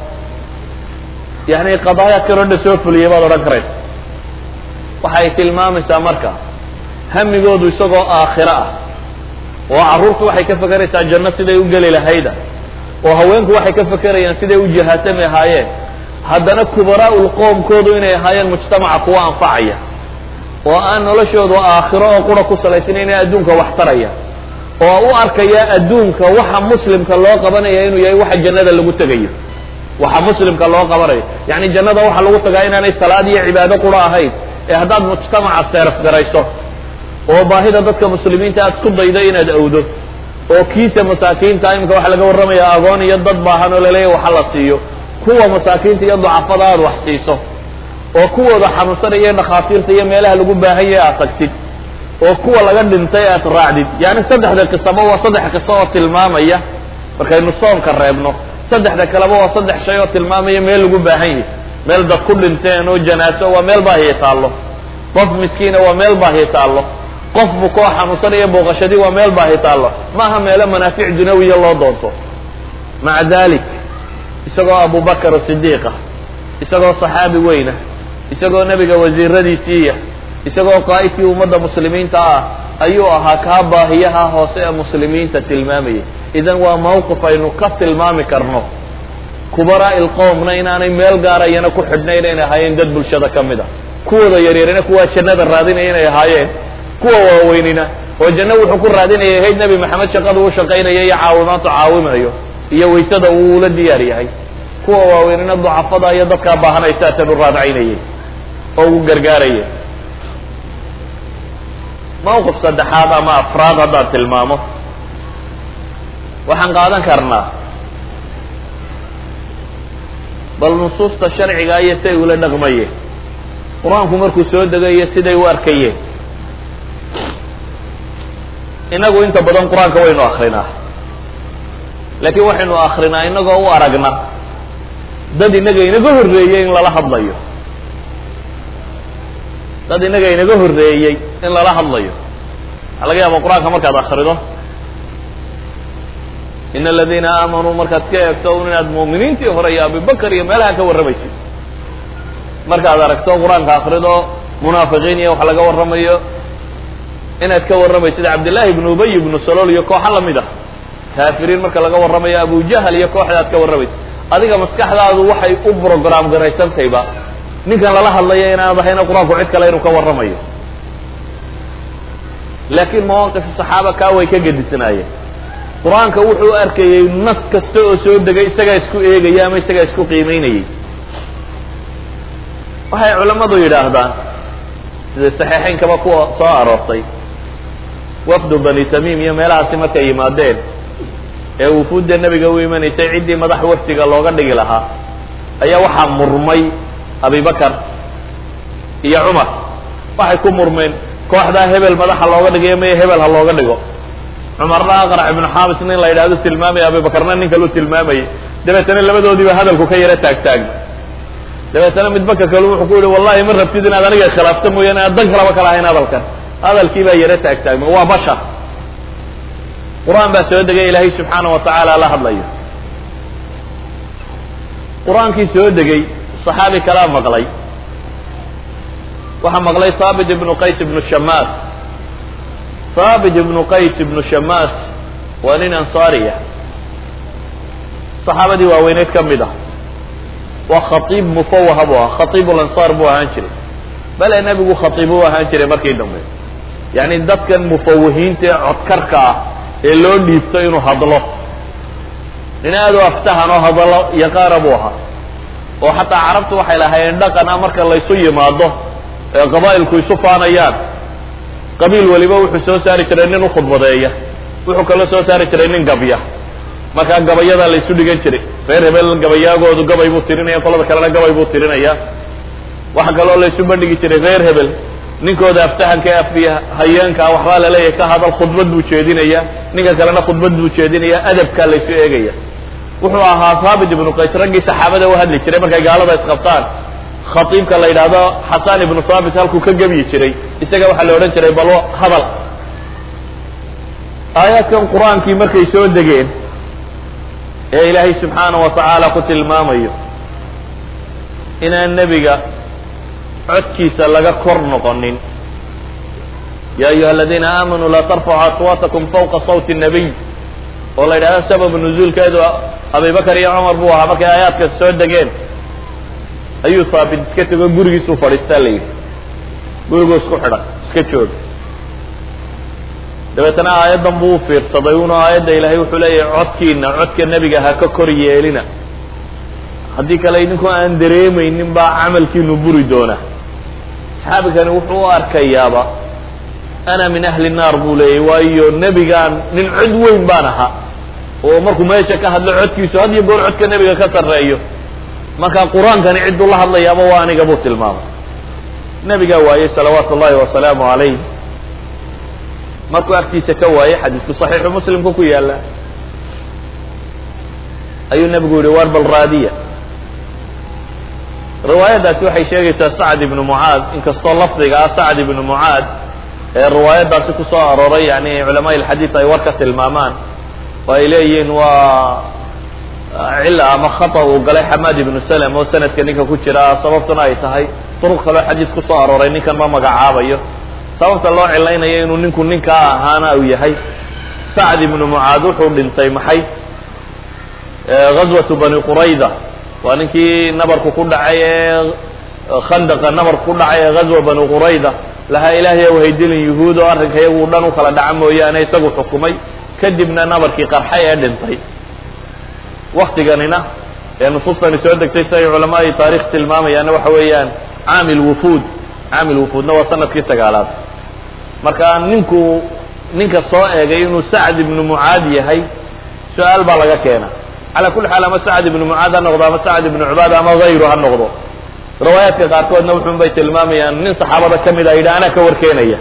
A: yani qadaayaadkan o dhan soo fuliyay baad odhan karaysa waxay tilmaamaysaa marka hamigoodu isagoo aakhiro ah oo carruurtu waxay ka fekeraysaa janno siday u geli lahayda oo haweenku waxay ka fekerayaan siday u jihaatami ahaayeen haddana kubaraa'ul qoomkoodu inay ahaayeen mujtamaca kuwa anfacaya oo aan noloshoodu aakhiro oo qura ku salaysnayn inay adduunka wax taraya oo u arkaya adduunka waxa muslimka loo qabanaya inuu yahay waxa jannada lagu tegayo waxa muslimka loo qabanayo yacni jannada waxa lagu tagaa inaanay salaad iyo cibaado qura ahayn ee haddaad mujtamaca seeraf garayso oo baahida dadka muslimiinta aad isku daydo inaad awdo oo kiisa masaakiinta imika waxaa laga warramaya agoon iyo dad baahan oo laleeyahy waxa la siiyo kuwa masaakiinta iyo ducafada aad wax siiso oo kuwooda xanuunsanaya dhakhaatiirta iyo meelaha lagu baahan yahay aad tagtid oo kuwa laga dhintay aad raacdid yani saddexda qisaba waa saddex qiso oo tilmaamaya markaynu soonka reebno saddexda kaleba waa saddex shay oo tilmaamaya meel lagu baahan yahay meel dad ku dhinteen oo janaaso waa meel baahiya taallo qof miskiina waa meel baahiya taallo qof bukoo xanuunsanaya booqashadii waa meel baahi taallo maaha meelo manaafic dunawiya loo doonto maca dalik isagoo abubakar sidiiqa isagoo saxaabi weyna isagoo nebiga wasiiradiisiiya isagoo qaa'idkii ummadda muslimiinta ah ayuu ahaa kaa baahiyaha hoose ee muslimiinta tilmaamayay idan waa mawqif aynu ka tilmaami karno kubaraa'i lqowmna inaanay meel gaarayana ku xidhnayn inay ahaayeen dad bulshada ka mid a kuwooda yaryarina kuwaa jannada raadinaya inay ahaayeen kuwa waaweynina oo janno wuxuu ku raadinaya hayd nebi maxamed shaqadu u shaqaynaya iyo caawimaantu caawimayo iyo waysada uu ula diyaar yahay kuwa waaweynina ducafada iyo dadkaa baahanaysaatan u raadcaynayay oo ugu gargaaraya mawqif saddexaad ama afraad haddaan tilmaamo waxaan qaadan karnaa bal nusuusta sharciga iyo siay ula dhaqmayeen qur-aanku markuu soo degayo siday u arkayeen inagu inta badan qur-aanka waynu akrinaa laakiin waxaynu akrinaa inagoo u aragna dad inaga inaga horreeyey in lala hadlayo dad inaga inaga horreeyey in lala hadlayo waxaa laga yaaba qur-aanka markaad akrido in aladiina aamanuu markaad ka eegto un inaad mu'miniintii hore iyo abibakar iyo meelaha ka warramaysid markaad aragto qur-aanka akrido munaafiqiin iyo wax laga warramayo inaad ka warramaysid cabdillahi ibnu ubay ibnu salool iyo kooxa lamid ah kaafiriin marka laga warramayo abujahal iyo kooxda aad ka warramaysid adiga maskaxdaadu waxay u brogram garaysantayba ninkan lala hadlaya inaanad ahayna qur-aanku cid kale inuu ka warramayo laakiin mawaaqif saxaaba kaa way ka gedisnaayeen qur-aanka wuxuu arkayey nas kasta oo soo degay isagaa isku eegaya ama isagaa isku qiimeynayay waxay culammadu yidhaahdaan sida saxiixeynkaba kuwa soo aroortay wafdu bani tamiim iyo meelahaasi markay yimaadeen ee wufuudda nebiga u imanaysay ciddii madax wafdiga looga dhigi lahaa ayaa waxaa murmay abibakar iyo cumar waxay ku murmeen kooxdaa hebel madaxa looga dhigayo maya hebel ha looga dhigo cumarna aqrac ibnu xaabis nin la yidhahdo tilmaamaya abibakarna nin kaluu tilmaamayay dabeetana labadoodiiba hadalku ka yaro taagtaagna dabeetana midbaka kale wuxuu ku yihi wallahi ma rabtid inaad aniga khilaafta mooyaane aan dan kalaba ka lahayn hadalkan hadalkii baa yaro taagtaagma waa bashar qur-aan baa soo degay ilaahay subxaana wa tacaala la hadlayo qur-aankii soo degay saxaabi kalaa maqlay waxaa maqlay haabit ibnu qays ibnu shamaas haabit ibnu qays ibnu shamaas waa nin ansaariya saxaabadii waaweyneed ka mid ah waa khatiib mufawaha buu ahaa khatiib lansaar buu ahaan jiray bale nebigu khatiib u ahaan jiray markii dambe yacni dadkan mufawahiinta ee codkarka ah ee loo dhiibto inuu hadlo nin aad u aftahan oo hadallo yaqaana buu ahaa oo xataa carabtu waxay lahaayeen dhaqan ah marka laysu yimaado ee qabaa'ilku isu faanayaan qabiil waliba wuxuu soo saari jiray nin u khudbadeeya wuxuu kaloo soo saari jiray nin gabya markaa gabayadaa laysu dhigan jiray reer hebel gabayaagoodu gabay buu tirinaya qolada kalena gabay buu tirinaya waxa kaloo laysu bandhigi jiray reer hebel ninkooda aftahanka ee afiya hayeenkaa waxbaa laleeyahay ka hadal khudbad buu jeedinaya ninka kalena khudbad buu jeedinaya adabkaa laysu eegaya wuxuu ahaa haabit ibnu qays raggii saxaabada u hadli jiray markay gaalada isqabtaan khatiibka la yidhaahdo xasan ibnu haabit halkuu ka gebyi jiray isaga waxaa la odhan jiray balo hadal aayaadkan qur-aankii markay soo degeen ee ilaahay subxaana wa tacaala ku tilmaamayo inaan nebiga codkiisa laga kor noqonin ya ayuha aladiina aamanuu laa tarfacu aswaatakum fawqa sawti nabiy oo la yidhahdo sabab nuzuulkeedu abibakar iyo cumar buu ahaa markay aayaadkaas soo degeen ayuu haabit iska tego gurigiisuu fadhiistaa la yidhi guriguu isku xidhan iska jooga dabeetana aayaddan buu u fiirsaday una aayadda ilaahay wuxuu leeyahay codkiina codka nebiga ha ka kor yeelina haddii kale idinkoo aan dareemaynin baa camalkiinu buri doona saxaabigani wuxuu u arkayaaba ana min ahli naar buu leeyahy waayo nebigaan nin cod weyn baan ahaa oo markuu meesha ka hadlo codkiisu had iyo goor codka nebiga ka sarreeyo marka qur-aankani cidduu la hadlayaaba waa aniga buu tilmaamay nebigaa waayey salawaatu ullahi wasalaamu calayh markuu agtiisa ka waayey xadiisku saxiixu muslimku ku yaala ayuu nebigu yihi war bal raadiya riwaayaddaasi waxay sheegaysaa sacd ibnu mucaad inkastoo lafdiga ah sacd ibnu mucaad ee riwaayaddaasi ku soo arooray yani culamaa ilxadiid ay war ka tilmaamaan oo ay leeyihiin waa cila ama khata uu galay xamaad ibnu salem oo sanadka ninka ku jira sababtuna ay tahay duruq kaloo xadiis ku soo arooray ninkan ma magacaabayo sababta loo cilaynayo inuu ninku ninkaa ahaana uu yahay sacd ibnu mucaad wuxuu dhintay maxay ghazwatu bani qurayda waa ninkii nabarku ku dhacay ee khandaqa nabarku ku dhacay ee ghazwa bani qurayda lahaa ilaahay ow haydilin yuhuud oo arrinka iyagu dhan u kala dhaca mooyaane isagu xukumay kadibna nabarkii qarxay ee dhintay waktiganina ee nusuustani soo degtay si ay culamaai taarikh tilmaamayaana waxa weeyaan caamil wufuud caamil wufuudna waa sanadkii sagaalaad marka ninku ninka soo eegay inuu sacd ibnu mucaad yahay su-aal baa laga keena cala kulli xaal ama sacd ibnu mucaad ha noqdo ama sacd ibnu cubaad ama hayru ha noqdo riwaayaadka qaarkoodna wuxun bay tilmaamayaan nin saxaabada ka mid a yidhi anaa ka warkeenaya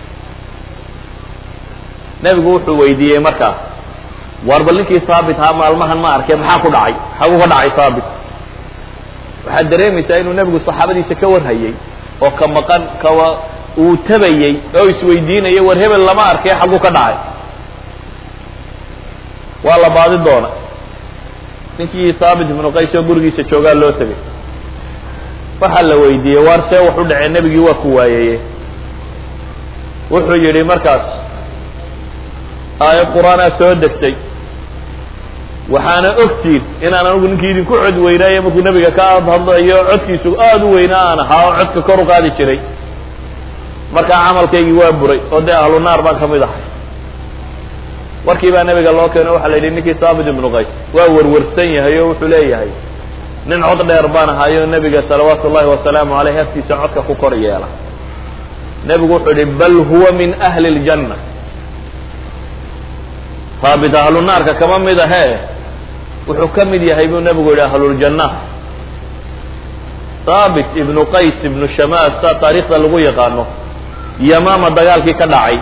A: nebigu wuxuu weydiiyey markaa war bal ninkii haabit haa maalmahan ma arkay maxaa ku dhacay xaguu ka dhacay haabit waxaad dareemaysaa inuu nebigu saxaabadiisa ka warhayay oo ka maqan kawa uu tabayey oo isweydiinayay war hebel lama arkay xaguu ka dhacay waa la baadi doona ninkii haabit ibnu qays oo gurigiisa joogaa loo tegay waxaa la weydiiyey waar see wax u dhacee nebigii waa ku waayeye wuxuu yidhi markaas aayad qur-aanaa soo degtay waxaana ogtiin inaan anigu ninkii idinku cod weynaaye markuu nebiga ka hadlayo codkiisu aada u weynaa aan ahaa oo codka kor u qaadi jiray markaa camalkaygii waa buray oo dee ahlu naar baan ka mid ahay warkii baa nebiga loo keeno waxaa la yidhi ninkii saabit ibnu qays waa werwersan yahay oo wuxuu leeyahay nin cod dheer baan ahayo nebiga salawaatu ullahi wasalaamu caleyh aftiisa codka ku kor yeela nebigu wuxuu yihi bal huwa min ahli ljanna haabit ahlunaarka kama mid ahee wuxuu ka mid yahay buu nebigu yihi ahluljanna haabit ibnu qays ibnu shamaas saa taariikhda lagu yaqaano yamaama dagaalkii ka dhacay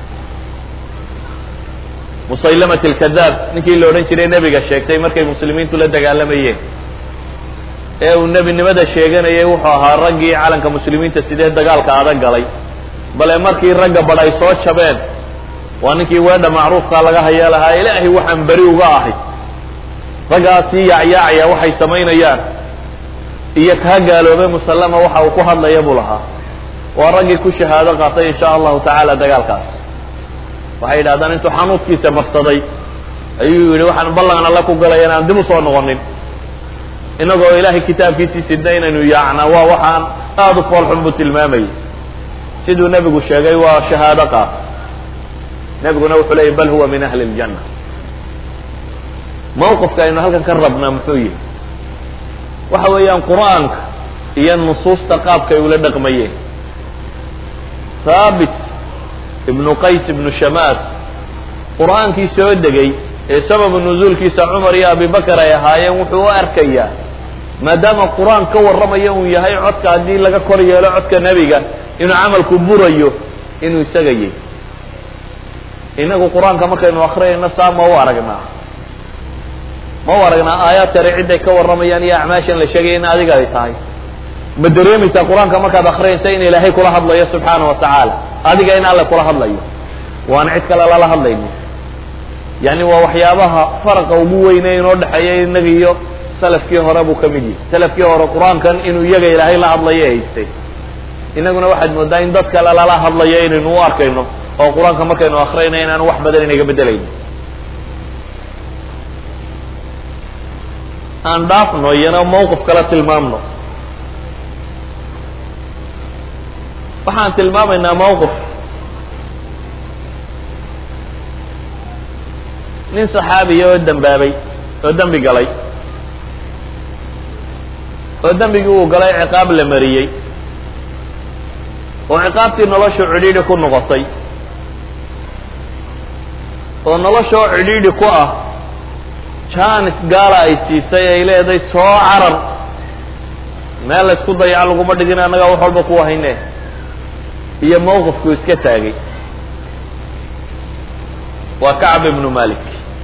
A: musaylamat alkadaab ninkii la odhan jiray nebiga sheegtay markay muslimiintu la dagaalamayeen ee uu nebinimada sheeganayay wuxuu ahaa raggii calanka muslimiinta sidee dagaalka adag galay bale markii ragga badh ay soo jabeen waa ninkii weedha macruufkaa laga haya lahaa ilaahay waxaan beri uga ahay raggaasii yaacyaacaya waxay samaynayaan iyo kaa gaaloobay musallama waxa uu ku hadlaya buu lahaa waa raggii ku shahaado qaatay insha allahu tacaala dagaalkaas waxay yidhahdaan intuu xanuudkiisa marsaday ayuu yidhi waxaan ballan alle ku galaya inaan dib usoo noqonin inagoo ilaahay kitaabkiisii sidna inaynu yaacnaa waa waxaan aada u foolxun buu tilmaamayay siduu nebigu sheegay waa shahaado qaat nebiguna wuxuu leeyay bal huwa min ahli ljanna mawqifka aynu halkan ka rabnaa muxuu yihi waxa weeyaan qur-aanka iyo nusuusta qaabka ay ula dhaqmayeen haabit ibnu qays ibnu shamaas qur-aankii soo degay ee sababu nuzuulkiisa cumar iyo abibakar ay ahaayeen wuxuu u arkayaa maadaama qur-aan ka warramaya uu yahay codka haddii laga kor yeelo codka nebiga inuu camalku burayo inuu isaga yahy inagu qur-aanka markaynu akrinayno saa ma u aragnaa ma u aragnaa aayaad kale ciday ka warramayaan iyo acmaashan la sheegaya in adiga ay tahay ma dareemaysaa qur-aanka markaad akrinaysa in ilaahay kula hadlayo subxaana wa tacaala adiga in alle kula hadlayo waan cid kale lala hadlayno yani waa waxyaabaha faraqa ugu weyne inoo dhexeeya inaga iyo salafkii hore buu ka mid yahay salafkii hore qur-aankan inuu iyaga ilaahay la hadlayo haystay inaguna waxaad moodaa in dad kale lala hadlayo inaynu u arkayno oo qur-aanka markaynu akriyayno inaanu wax badan inaga bedelayno aan dhaafno iyana mawqif kala tilmaamno waxaan tilmaamaynaa mawqif nin saxaabiya oo dembaabay oo dembi galay oo dembigii uu galay ciqaab la mariyey oo ciqaabtii noloshu cidhiidhi ku noqotay oo noloshoo cidhiidhi ku ah jaanis gaala ay siisay ay leedahay soo carar meel la ysku dayaco laguma dhigin annagaa wax walba ku hayne iyo mawqifkuu iska taagay waa kacb ibnu malik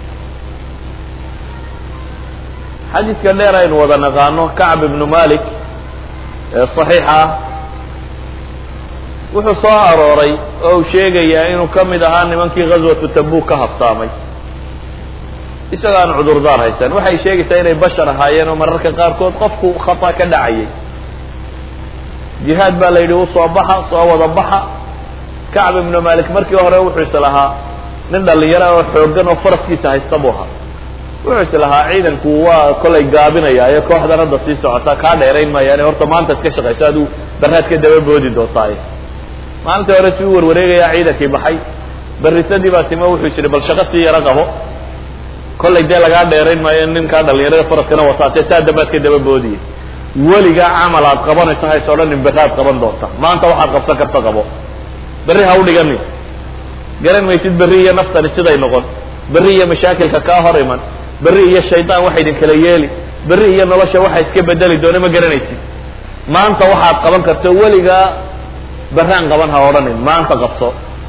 A: xadiidka dheer aynu wada naqaano kacb ibnu malik ee saxiixa ah wuxuu soo arooray oo uu sheegayaa inuu ka mid ahaa nimankii ghaswatu tabuk ka habsaamay isagoo aan cudurdaar haysan waxay sheegaysaa inay bashar ahaayeen oo mararka qaarkood qofku khata ka dhacayay jihaad baa la yidhi usoo baxa soo wada baxa kacb ibnu malik markii hore wuxuu is lahaa nin dhalinyaro oo xoogan oo faraskiisa haysta buu ahaa wuxuu is lahaa ciidanku waa kolay gaabinaya ee kooxdan hadda sii socota kaa dheerayn maayaane horta maanta iska shaqayso aduu baraad ka daba boodi doontaay maalintii hore si u warwareegaya ciidankii baxay berisadii baa timo wuxuu jiri bal shaqo sii yaro qabo kollay dee lagaa dheerayn maayo ninkaa dhalinyarada faraskana wataatee saa dambaad ka daba boodiye weligaa camal aad qabanayso hays odhanin beraad qaban doonta maanta waxaad qabsan karta qabo berri ha u dhiganin garan maysid berri iyo naftani siday noqon berri iyo mashaakilka kaa hor iman berri iyo shaydaan waxa idin kala yeeli berri iyo nolosha waxa iska bedeli doona ma garanaysid maanta waxaad qaban karto weligaa berraan qaban ha odhanin maanta qabso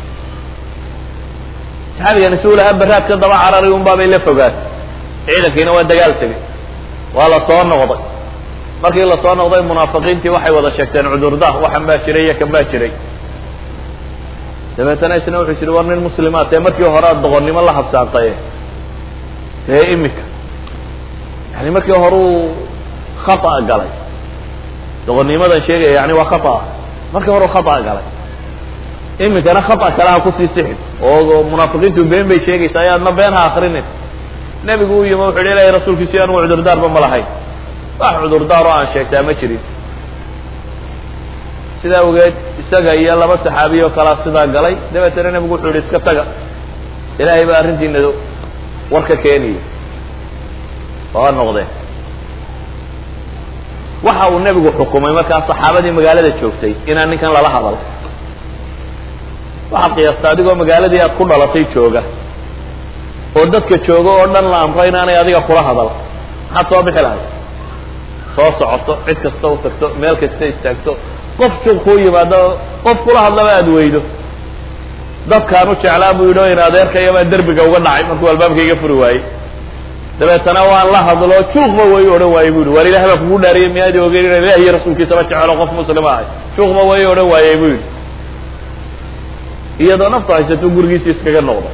A: saxaabigani si u lahaa beraad ka daba carari un baabay la fogaatay ciidankiina waa dagaal tegay waa la soo noqday markii la soo noqday munaafiqiintii waxay wada sheegteen cudurdaar waxan baa jiray iyo kan baa jiray dabeetana isna wuxuu yidhi war nin muslimaad ee markii hore aad doqonnimo la habsaantaye dee imika yani markii hore uu khata galay doqonnimadan sheegaya yani waa khata markii hore u khata galay iminkana khata kale ha kusii sixin oo munaafiqiintu been bay sheegaysaa ayaadna been ha akrinin nebigu u yimi wuxu yidhi ilahay rasuulkiisi anugu cudurdaarba ma lahayn wax cudurdaar oo aan sheegtaa ma jirin sidaa ogeed isaga iyo laba saxaabiy oo kalaa sidaa galay dabeetana nebigu wuxuu yihi iska taga ilaahay baa arrintiina war ka keenaya waa noqdeen waxa uu nebigu xukumay markaa saxaabadii magaalada joogtay inaan ninkan lala hadal waxaad qiyaasta adigoo magaaladii aad ku dhalatay jooga oo dadka joogo oo dhan la amro inaanay adiga kula hadal maxaad soo bixi lahay soo socoto cid kasta u tagto meel kasta istaagto qof juuq kuu yimaado qof kula hadlaba aada weydo dadkaan u jeclaa buu yidhi o in adeerkayabaa derbiga uga dhacay markuu albaabka iga furi waayey dabeetana waan la hadlo juuqba way odhan waayey bu yidhi waar ilah baa kugu dhaariyay miyaadi ogeyn ina ilah iyo rasuulkiisaba jecelo qof muslima ahay juuqba way odhan waayey bu yidhi iyadoo naftu haysato gurigiisi iskaga noqda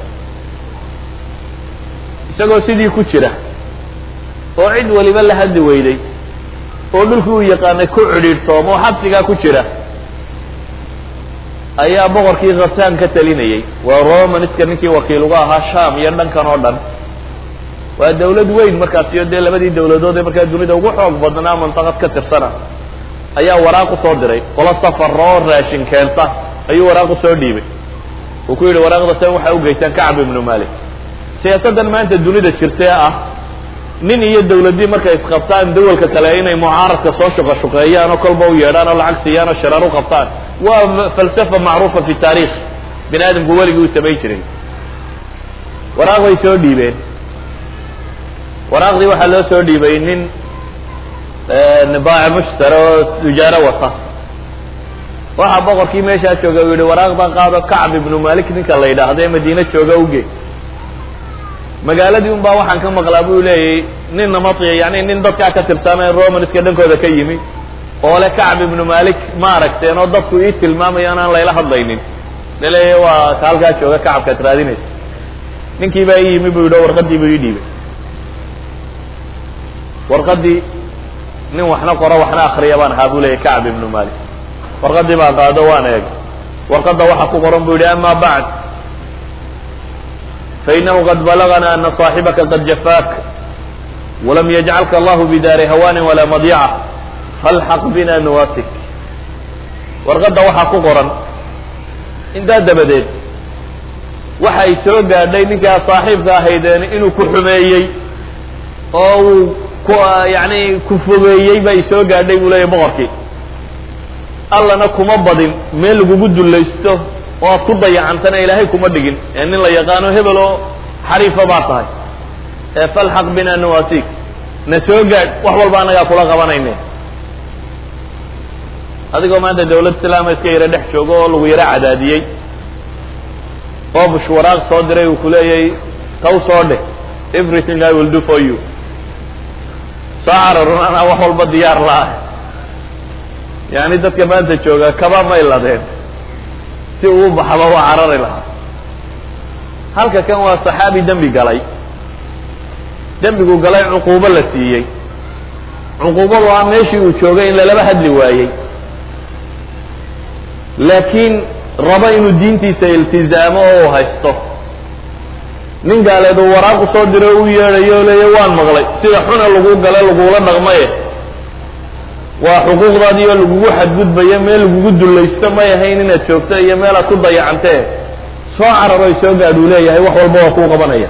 A: isagoo sidii ku jira oo cid waliba la hadli weyday oo dhulkii uu yaqaanay ku cidhiidhtoomo xabsigaa ku jira ayaa boqorkii khasaan ka talinayey waa romaniska ninkii wakiil uga ahaa sham iyo dhankan oo dhan waa dawlad weyn markaas iyo dee labadii dawladood ee markaa dunida ugu xoog badnaa mantaqad ka tirsana ayaa waraaq usoo diray qolo safara oo raashin keenta ayuu waraaq usoo dhiibay uu ku yidhi waraaqda tan waxaa ugeysaan kacb ibnu malik siyaasaddan maanta dunida jirtee ah nin iyo dawladii markay isqabtaan dawalka kale inay mucaaradka soo shuqa shuqeeyaan oo kolba u yeedhaan oo lacag siiyaan oo shareer u qabtaan waa falsafa macruufa fi taarikh bini aadamku weligii uu samayn jiray waraaq bay soo dhiibeen waraaqdii waxaa loo soo dhiibay nin baaci mushtara oo tujaaro wata waxaa boqorkii meeshaa jooga uu yihi waraaqdan qaado kacb ibnu malik ninka la yidhaahdo ee madiine jooga uge magaaladii un baa waxaan ka maqlaa buu leeyay nin namatiya yani nin dadkaa ka tirsan ee romanska dhankooda ka yimi oo le kacb ibnu malik ma aragteen oo dadku ii tilmaamayo inaan layla hadlaynin laleeya waa ka halkaa jooga kacabkaad raadinaysa ninkii baa ii yimi bu yidhi o warqadii buu ii dhiibay warqadii nin waxna qoro waxna akriya baan ahaa buu leeyay kacb ibnu malik warqadii baan qaado waan eeg warqadda waxa ku qoran bu yidhi ama bacd fainahu qad balagana ana صaaxibaka qad jafaak walam yajcalka allahu bidaari hawaanin walaa madyaca falxaq bina nuwasik warqadda waxaa ku qoran intaa dabadeed waxa ay soo gaadhay ninkaa saaxiibka ahaydeen inuu ku xumeeyey oo uu ku yani ku fogeeyey ba ay soo gaadhay buu leeyahy boqorkii allana kuma badin meel lagugu dullaysto oo aad ku dayacantana ilaahay kuma dhigin ee nin la yaqaano hebel oo xariifa baa tahay ee falxaq bina nawasik na soo gaadh wax walba annagaa kula qabanayne adigoo maanta dawlad islaama iska yaro dhex joogo oo lagu yaro cadaadiyey oo bush waraaq soo diray uu kuleeyay taw soo dheh everything i will do for you soo cararun anaa wax walba diyaar la-ah yani dadka maanta jooga kaba may ladeen si uu baxaba waa carari lahaa halka kan waa saxaabi dembi galay dembigu galay cuquubo la siiyey cuquubadu ah meeshii uu joogay in lalaba hadli waayey laakiin raba inuu diintiisa iltizaamo oo u haysto nin gaaleed uu waraaq usoo diro u yeedhayo o leeya waan maqlay sida xuna lagu gale lagula dhaqmaye waa xuquuqdaadii oo lagugu xadgudbayo meel lagugu dullaysto may ahayn inaad joogto iyo meelaad ku dayacantee soo cararo ay soo gaadh uu leeyahay wax walba waa kuu qabanaya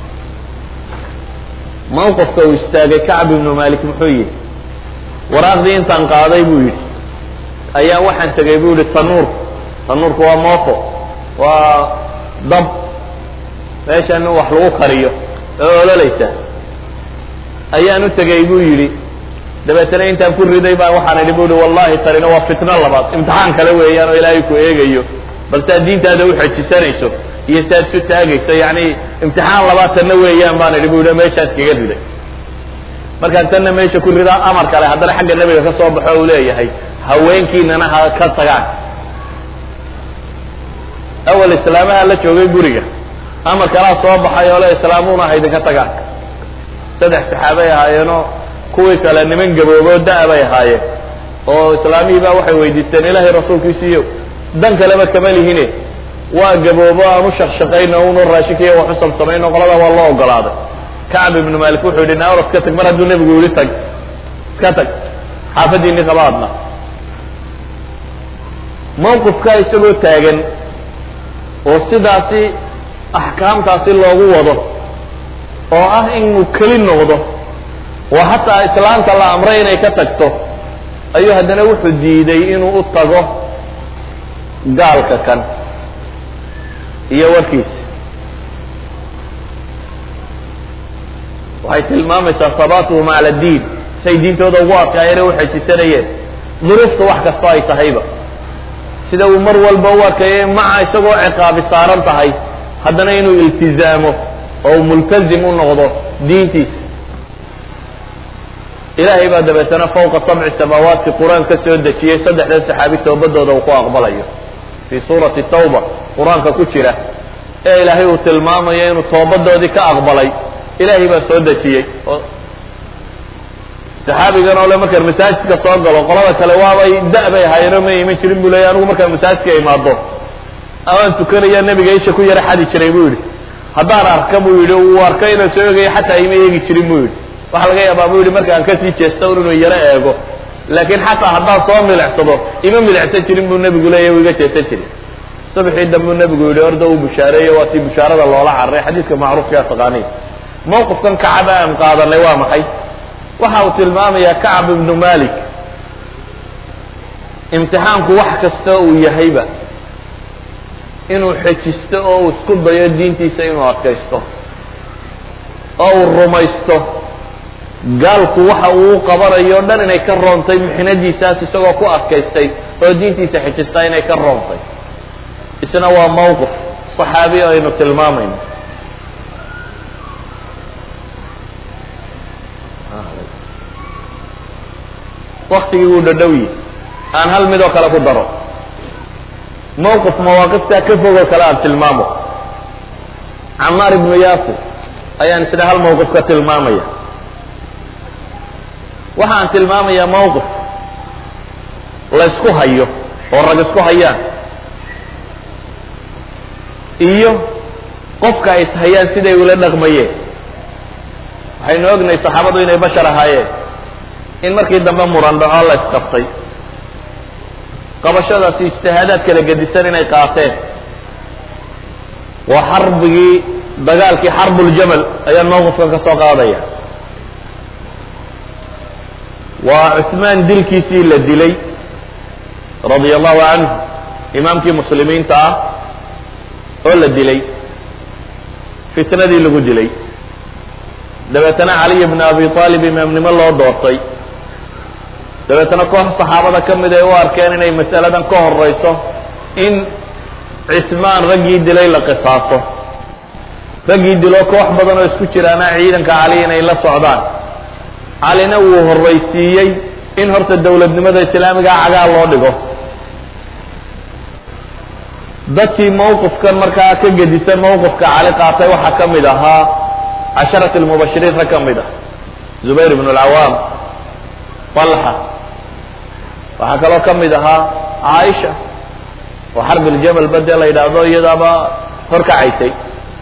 A: mawqafka uu istaagay kacb ibnu malik muxuu yidhi waraaqdii intaan qaaday buu yidhi ayaa waxaan tegay buu yihi tanuur tanuurku waa moofo waa dab meeshan wax lagu kariyo oo ololaysa ayaan u tegay buu yidhi dabeetana intaan ku riday baa waxaan idhi bu ihi wallahi tanina waa fitno labaad imtixaan kale weeyaan oo ilaahay ku eegayo bal saad diintaada uxejisanayso iyo saad isu taagayso yani imtixaan labaad tanna weeyaan baan idhi bu ihi meeshaas kaga riday markaan tanna meesha ku ridaa amar kale haddana xagga nebiga ka soo baxo uu leeyahay haweenkiinana ha ka tagaan awal islaamaha la joogay guriga amar kalaa soo baxay oo le islaamuuna ha idinka tagaan saddex saxaabay ahaayeenoo kuwii kale niman gabooboo da- bay ahaayeen oo islaamihii baa waxay weydiisteen ilaahay rasuulkiisiiyo dan kaleba kama lihine waa gaboobo aan u shaqshaqayno unu raashinkiiyo wax u samsamayno qolada waa loo ogolaaday kacb ibnu malik wuxuu yidhi naawr iska tag mar hadduu nebigu yihi tag iska tag xaafadiinii qaba adna mawqifkaa isagoo taagan oo sidaasi axkaamtaasi loogu wado oo ah inuu keli noqdo oo hataa islaanta la amray inay ka tagto ayuu haddana wuxuu diiday inuu u tago gaalka kan iyo warkiisa waxay tilmaamaysaa sabaatuhum cala diin say diintooda ugu adkaayeen u xejisanayeen duruufta wax kastoo ay tahayba sida uu mar walba u arkayay maca isagoo ciqaabi saaran tahay haddana inuu iltizaamo oo uu multazim u noqdo diintiisa ilaahay baa dabeetana fawqa sabci samaawaatki qur-aan ka soo dejiyey saddexdan saxaabi toobadooda uu ku aqbalayo fii suurati tawba qur-aanka ku jira ee ilaahay uu tilmaamayo inuu toobadoodii ka aqbalay ilaahay baa soo dejiyey oo saxaabigan oo le markaan masaajidka soo galo qolada kale waabay da- bay ahaayeenoo ma iman jirin buu leeya anigu markaan masaajidka imaado amaan tukanaya nebiga isha ku yara xadi jiray buu yidhi haddaan arka buu yidhi uu arka inaan soo eegaya xataa ima eegi jirin buu yidhi waxa laga yaabaa buu yidhi markaan kasii jeesta un inuu yaro eego laakiin xataa haddaan soo milicsado ima milicsan jirin buu nebigu leeya u iga jeesan jirin subxii dambuu nebigu yidhi orda uu bushaareeyo waa tii bushaarada loola cararay xadiidka macruufkaa taqaaniin mawqifkan kacaba aan qaadanay waa maxay waxa uu tilmaamayaa kacab ibnu malik imtixaanku wax kasta uu yahayba inuu xejisto oo uu isku dayo diintiisa inuu adkaysto oo uu rumaysto gaalku waxa uu qabanayo o dhan inay ka roontay mixnadiisaas isagoo ku adkaystay oo diintiisa xejistaa inay ka roontay isna waa mawqif saxaabi aynu tilmaamayno waktigii wuu dhadhowyi aan hal midoo kale ku daro mawqif mawaaqiftaa ka fogoo kale aan tilmaamo camaar ibnu yaasir ayaan isna hal mawqif ka tilmaamaya waxa aan tilmaamayaa mawqif la ysku hayo oo rag isku hayaan iyo qofka ay ishayaan siday ula dhaqmayeen waxaynu ognahay saxaabadu inay bashar ahaayeen in markii dambe muran dhaco la isqabtay qabashadaasi ijtihaadaad kala gedisan inay qaateen waa xarbigii dagaalkii xarbuljamal ayaan mawqifkan ka soo qaadaya waa cusmaan dilkiisii la dilay radia allahu canhu imaamkii muslimiinta ah oo la dilay fitnadii lagu dilay dabeetana caliy bna abi aalib imaamnimo loo doortay dabeetana koox saxaabada ka mid ay u arkeen inay masaladan ka horeyso in cismaan raggii dilay la qisaaso raggii dilo koox badan oo isku jiraana ciidanka cali inay la socdaan calina wuu horraysiiyey in horta dowladnimada islaamigaa cagaa loo dhigo dadkii mawqifkan markaa ka gedisan mawqifka cali qaatay waxaa ka mid ahaa casharat lmubashiriin rag ka mid ah zubayr ibn alcawaam talxa waxaa kaloo ka mid ahaa caaisha oo xarb iljamal bade la yidhaahdo iyadaaba horkacaysay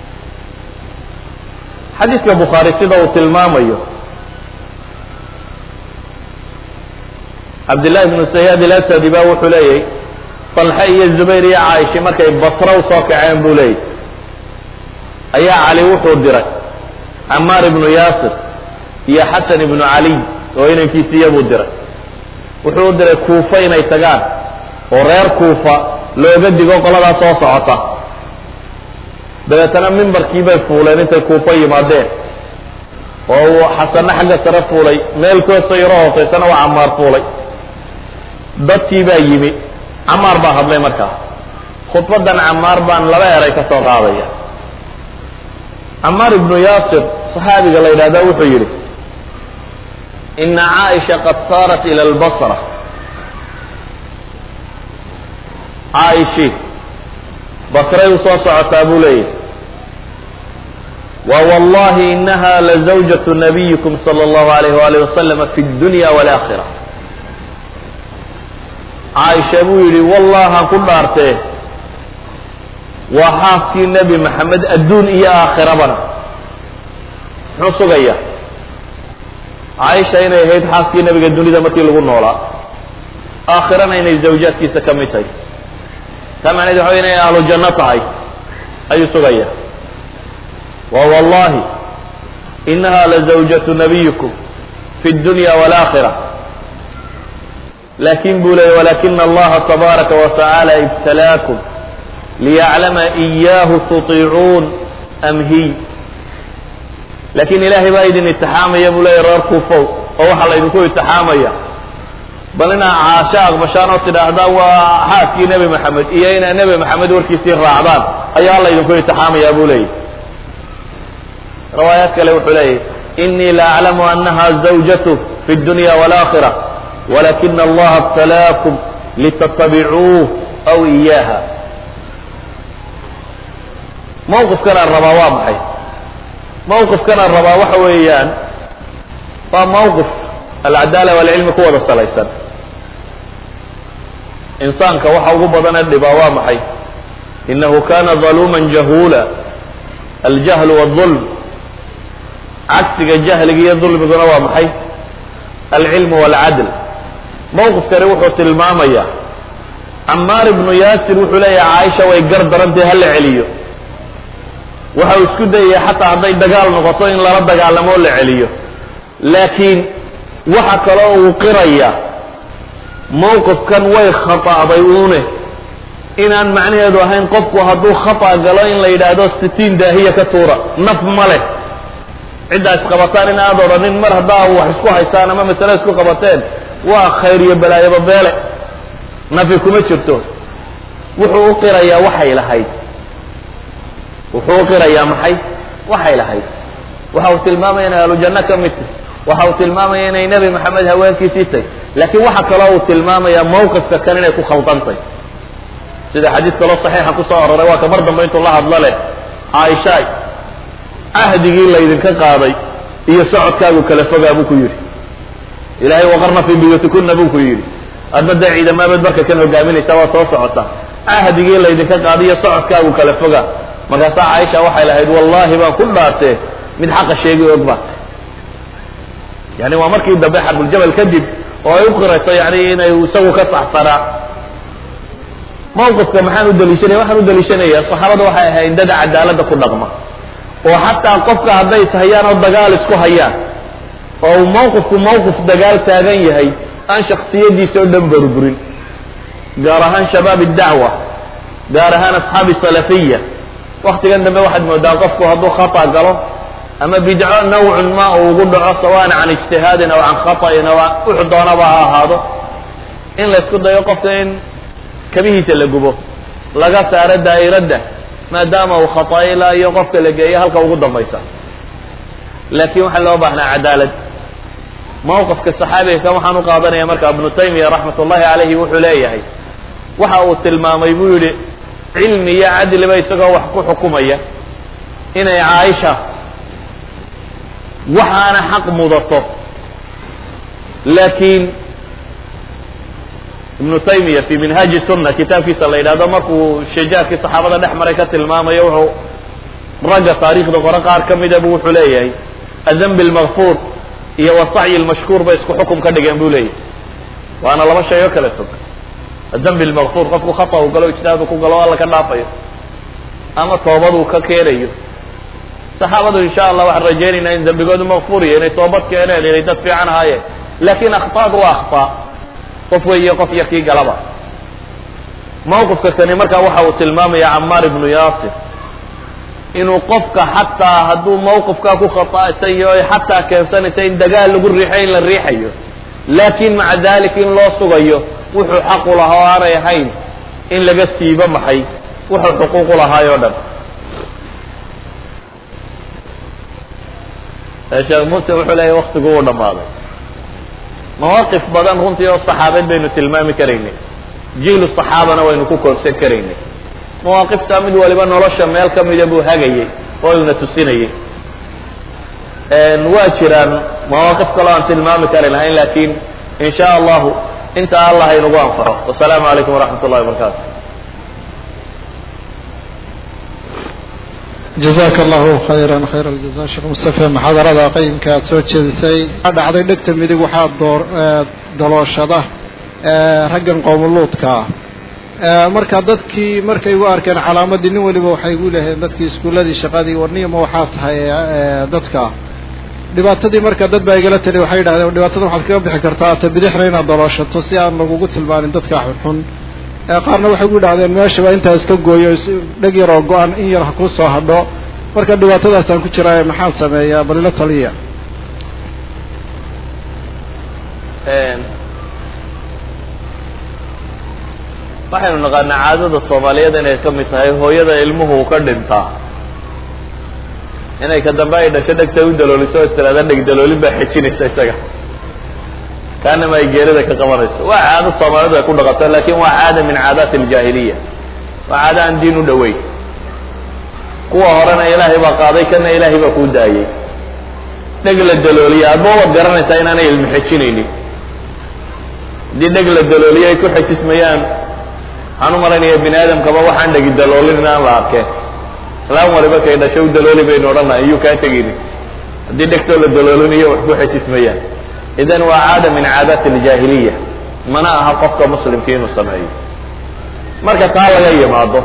A: xadiidka bukhaari sida uu tilmaamayo cabdillahi ibnu sayaad ilasadi ba wuxuu leeyahy talxe iyo zubayr iyo caaisha markay basra u soo kaceen buu leeyahy ayaa cali wuxuu diray camaar ibnu yaasir iyo xasan ibnu caliy oo inankiisiiya buu diray wuxuu u diray kuufa inay tagaan oo reer kuufa looga digo qoladaa soo socota dabeetana mimbarkii bay fuuleen intay kuufa yimaadeen oo uu xasanna xagga sare fuulay meel koosta yaro hooseysana waa camaar fuulay dadkii baa yimi camaar baa hadlay markaa khudbadan camaar baan laba eray ka soo qaadaya camaar ibnu yaasir saxaabiga la yidhahda wuxuu yidhi ina caaisha qad saarat ila albasra caa'ishi basray u soo socotaa buu leeyahy wa wallahi inaha lazawjatu nabiyikum sala allahu alayh waalih wasalama fi dunya walakhira caaisha buu yidhi wallahan ku dhaartee waa xaaskii nebi maxamed adduun iyo aakhirabana muxuu sugaya caaisha inay ahayd xaaskii nebiga dunida markii lagu noolaa aakhirana inay zawjaadkiisa ka mid tahay taa macneed waxa inay ahlu janno tahay ayuu sugaya wa wallahi inaha lazawjatu nabiyikum fi dunya walakhira lakin buu leeyay walakina allaha tabaaraka wa tacaala ibtalaakum liyaclama iyahu tutiicuun am hiy laakiin ilaahay baa idin itixaamaya buu leeya reer kuufow oo waxaa laydinku itixaamaya bal inaa caasho aqbashaan oo tidhaahdaan waa xaaskii nebi maxamed iyo inaa nebi maxamed warkiisii raacdaan ayaa laydinku itixaamaya buu leeyahy riwaayaad kale wuxuu leeyahy inii la aclamu anaha zawjatu fi dunya walakhira walakina allaha ibtalaakum litatabicuuh aw iyaha mawqifkan aan rabaa waa maxay mawqifkan aan rabaa waxa weeyaan waa mawqif alcadaala walcilmi ku wada salaysan insaanka waxa ugu badane dhibaa waa maxay inahu kana daluuma jahula aljahlu wاظulm cagsiga jahliga iyo dulmiguna waa maxay alcilmu wاlcadl mawqifkani wuxuu tilmaamaya camaar ibnu yaasir wuxuu leeyahay caaisha way gar darantay hala celiyo waxa uu isku dayaya xataa hadday dagaal noqoto in lala dagaalamo o la celiyo laakiin waxa kaloo uu qiraya mawqifkan way khata'day uune inaan macnaheedu ahayn qofku hadduu khata galo in la yidhaahdo sitiin daahiya ka tuura naf ma leh ciddaa isqabataan in aad odhanin mar haddaa wax isku haystaan ama masale isku qabateen waa khayr iyo balaayoba beele nafi kuma jirto wuxuu u qirayaa waxay lahayd wuxuu u qirayaa maxay waxay lahayd waxa uu tilmaamaya inay ahlujanno ka mid tahy waxa uu tilmaamaya inay nebi maxamed haweenkiisii tahy laakiin waxa kaloo uu tilmaamaya mawqifka kan inay ku khaldantay sida xadiis kaloo saxiixa ku soo aroray waa ka mar dambe intuu la hadlo leh caaishaay cahdigii laydinka qaaday iyo socodkaagu kala fogaa buu ku yidhi ilahay waqarna fii buyuutikuna buu ku yidhi adna dee ciidamaabeed marka kan hogaaminaysa waa soo socota cahdigii laydinka qaaday iyo socodkaagu kala fogaa markaasaa caaisha waxay lahayd wallahi baan ku dhaartee mid xaqa sheegi og baatay yani waa markii dambe xarbuljamal kadib oo ay u qirayso yani inay isagu ka saxsanaa mawqifka maxaan u daliishanaya waxaan u daliishanaya saxaabada waxay ahayd dada cadaaladda ku dhaqma oo xataa qofka hadday ishayaan oo dagaal isku hayaan oo uu mawqifku mawqif dagaal taagan yahay aan shaksiyadiisa oo dhan burburin gaar ahaan shabaab dacwa gaar ahaan asxaabi salafiya waktigan dambe waxaad moodaa qofku hadduu khata galo ama bidco nawcun ma uu ugu dhaco sawaan can ijtihaadin aw can khata'in aw wuxu doonaba ha ahaado in la isku dayo qofka in kabihiisa la gubo laga saaro daa'iradda maadaama uu khata'ila iyo qofka la geeyo halka ugu dambaysa laakiin waxaa loo baahnaa cadaalad mawqifka saxaabiga kan waxaan u qaadanaya marka ibnu taymiya raxmat ullahi calayhi wuxuu leeyahay waxa uu tilmaamay buu yidhi cilmi iyo cadliba isagoo wax ku xukumaya inay caaisha waxaana xaq mudato laakiin ibnu taymiya fi minhaaji sunna kitaabkiisa la yidhahdo markuu shajaarkii saxaabada dhex maray ka tilmaamayo wuxuu ragga taariikhda qore qaar ka mida bu wuxuu leeyahay adambi lmakfuur iyo wasacyi lmashkuur bay isku xukum ka dhigeen bu leeyahay waana laba shay oo kala fog adambi lmakfuur qofku khata u galo ijtihaadu ku galo alla ka dhaafayo ama toobaduu ka keenayo saxaabadu insha allah waxaan rajaynaynaa in dembigoodu makfuuriya inay toobad keeneen inay dad fiican ahaayeen laakiin akhtaadu waa akhtaa qof weyiyo qof yarkii galaba mawqifka kani markaa waxa uu tilmaamaya camaar ibnu yaasir inuu qofka xataa hadduu mawqifkaa ku khata'sayo ay xataa keensanaysa in dagaal lagu riixo in la riixayo laakin maca dalik in loo sugayo wuxuu xaqu lahaa oo aanay ahayn in laga siibo maxay wuxuu xuquuqu lahaay o dhan sheekh muslim wuxuu leeyahy waktigu uu dhammaaday mawaaqif badan runtii oo saxaabeed baynu tilmaami karaynay jiilu saxaabana waynu ku koobsan karaynay mawaaqiftaa mid waliba nolosha meel ka mida buu hagayay oo una tusinayay waa jiraan mawaaqif kaloo aan tilmaami kari lahayn lakin in sha allahu inta allah inagu anfaco wasalaamu calaykum waraxmat ullahi wabarakatu
B: jazaaka allahu khayran khayr aljaza sheekh mustafe muxaadarada qayimka aad soo jeedisay waxaa dhacday dhegta midig waxaa door dalooshada raggan qoomuluudka ah marka dadkii markay u arkeen calaamadii nin waliba waxay gu leheen dadkii iskuuladii shaqadii warniyama waxaa tahay dadka dhibaatadii marka dad baa igala tali waxay yidhahdeen dhibaatada waxaad kaga bixi kartaa ta bidixna inaad dalooshato si aan lagugu tilmaanin dadka xunxun qaarna waxay gu yidhahdeen meeshaba intaa iska gooyo dheg yaroo go-an in yar ha ku soo hadho marka dhibaatadaasaan ku jiraaye maxaan sameeyaa bal ila taliya
A: waxaynu naqaanaa caadada soomaaliyeed inay ka mid tahay hooyada ilmuhu ka dhintaa inay ka dambe ay dhasho dhegta u dalooliso istiraada dheg daloolin baa xejinaysa isaga kaanama ay geerida ka qabanayso waa caado soomaalidu ay ku dhaqato lakin waa caada min caadaati aljaahiliya waa caado aan diin u dhoweyn kuwa horena ilaahay baa qaaday kana ilaahay baa kuu daayey dheg la dalooliya adba waad garanaysaa inaanay ilmi xejinaynin haddii dheg la dalooliyo ay ku xejismayaan waxaan u malaynaya bini aadamkaba waxaan dhegi daloolin inaan la arkeen islaan waliba kay dhasho u dalooli baynu odhanay iyuu kaa tegini haddii dhegtoo la daloolinayo wax ku xejismayaan idan waa caada min caadaati aljaahiliya mana aha qofka muslimka inuu sameeyo marka taa laga yimaado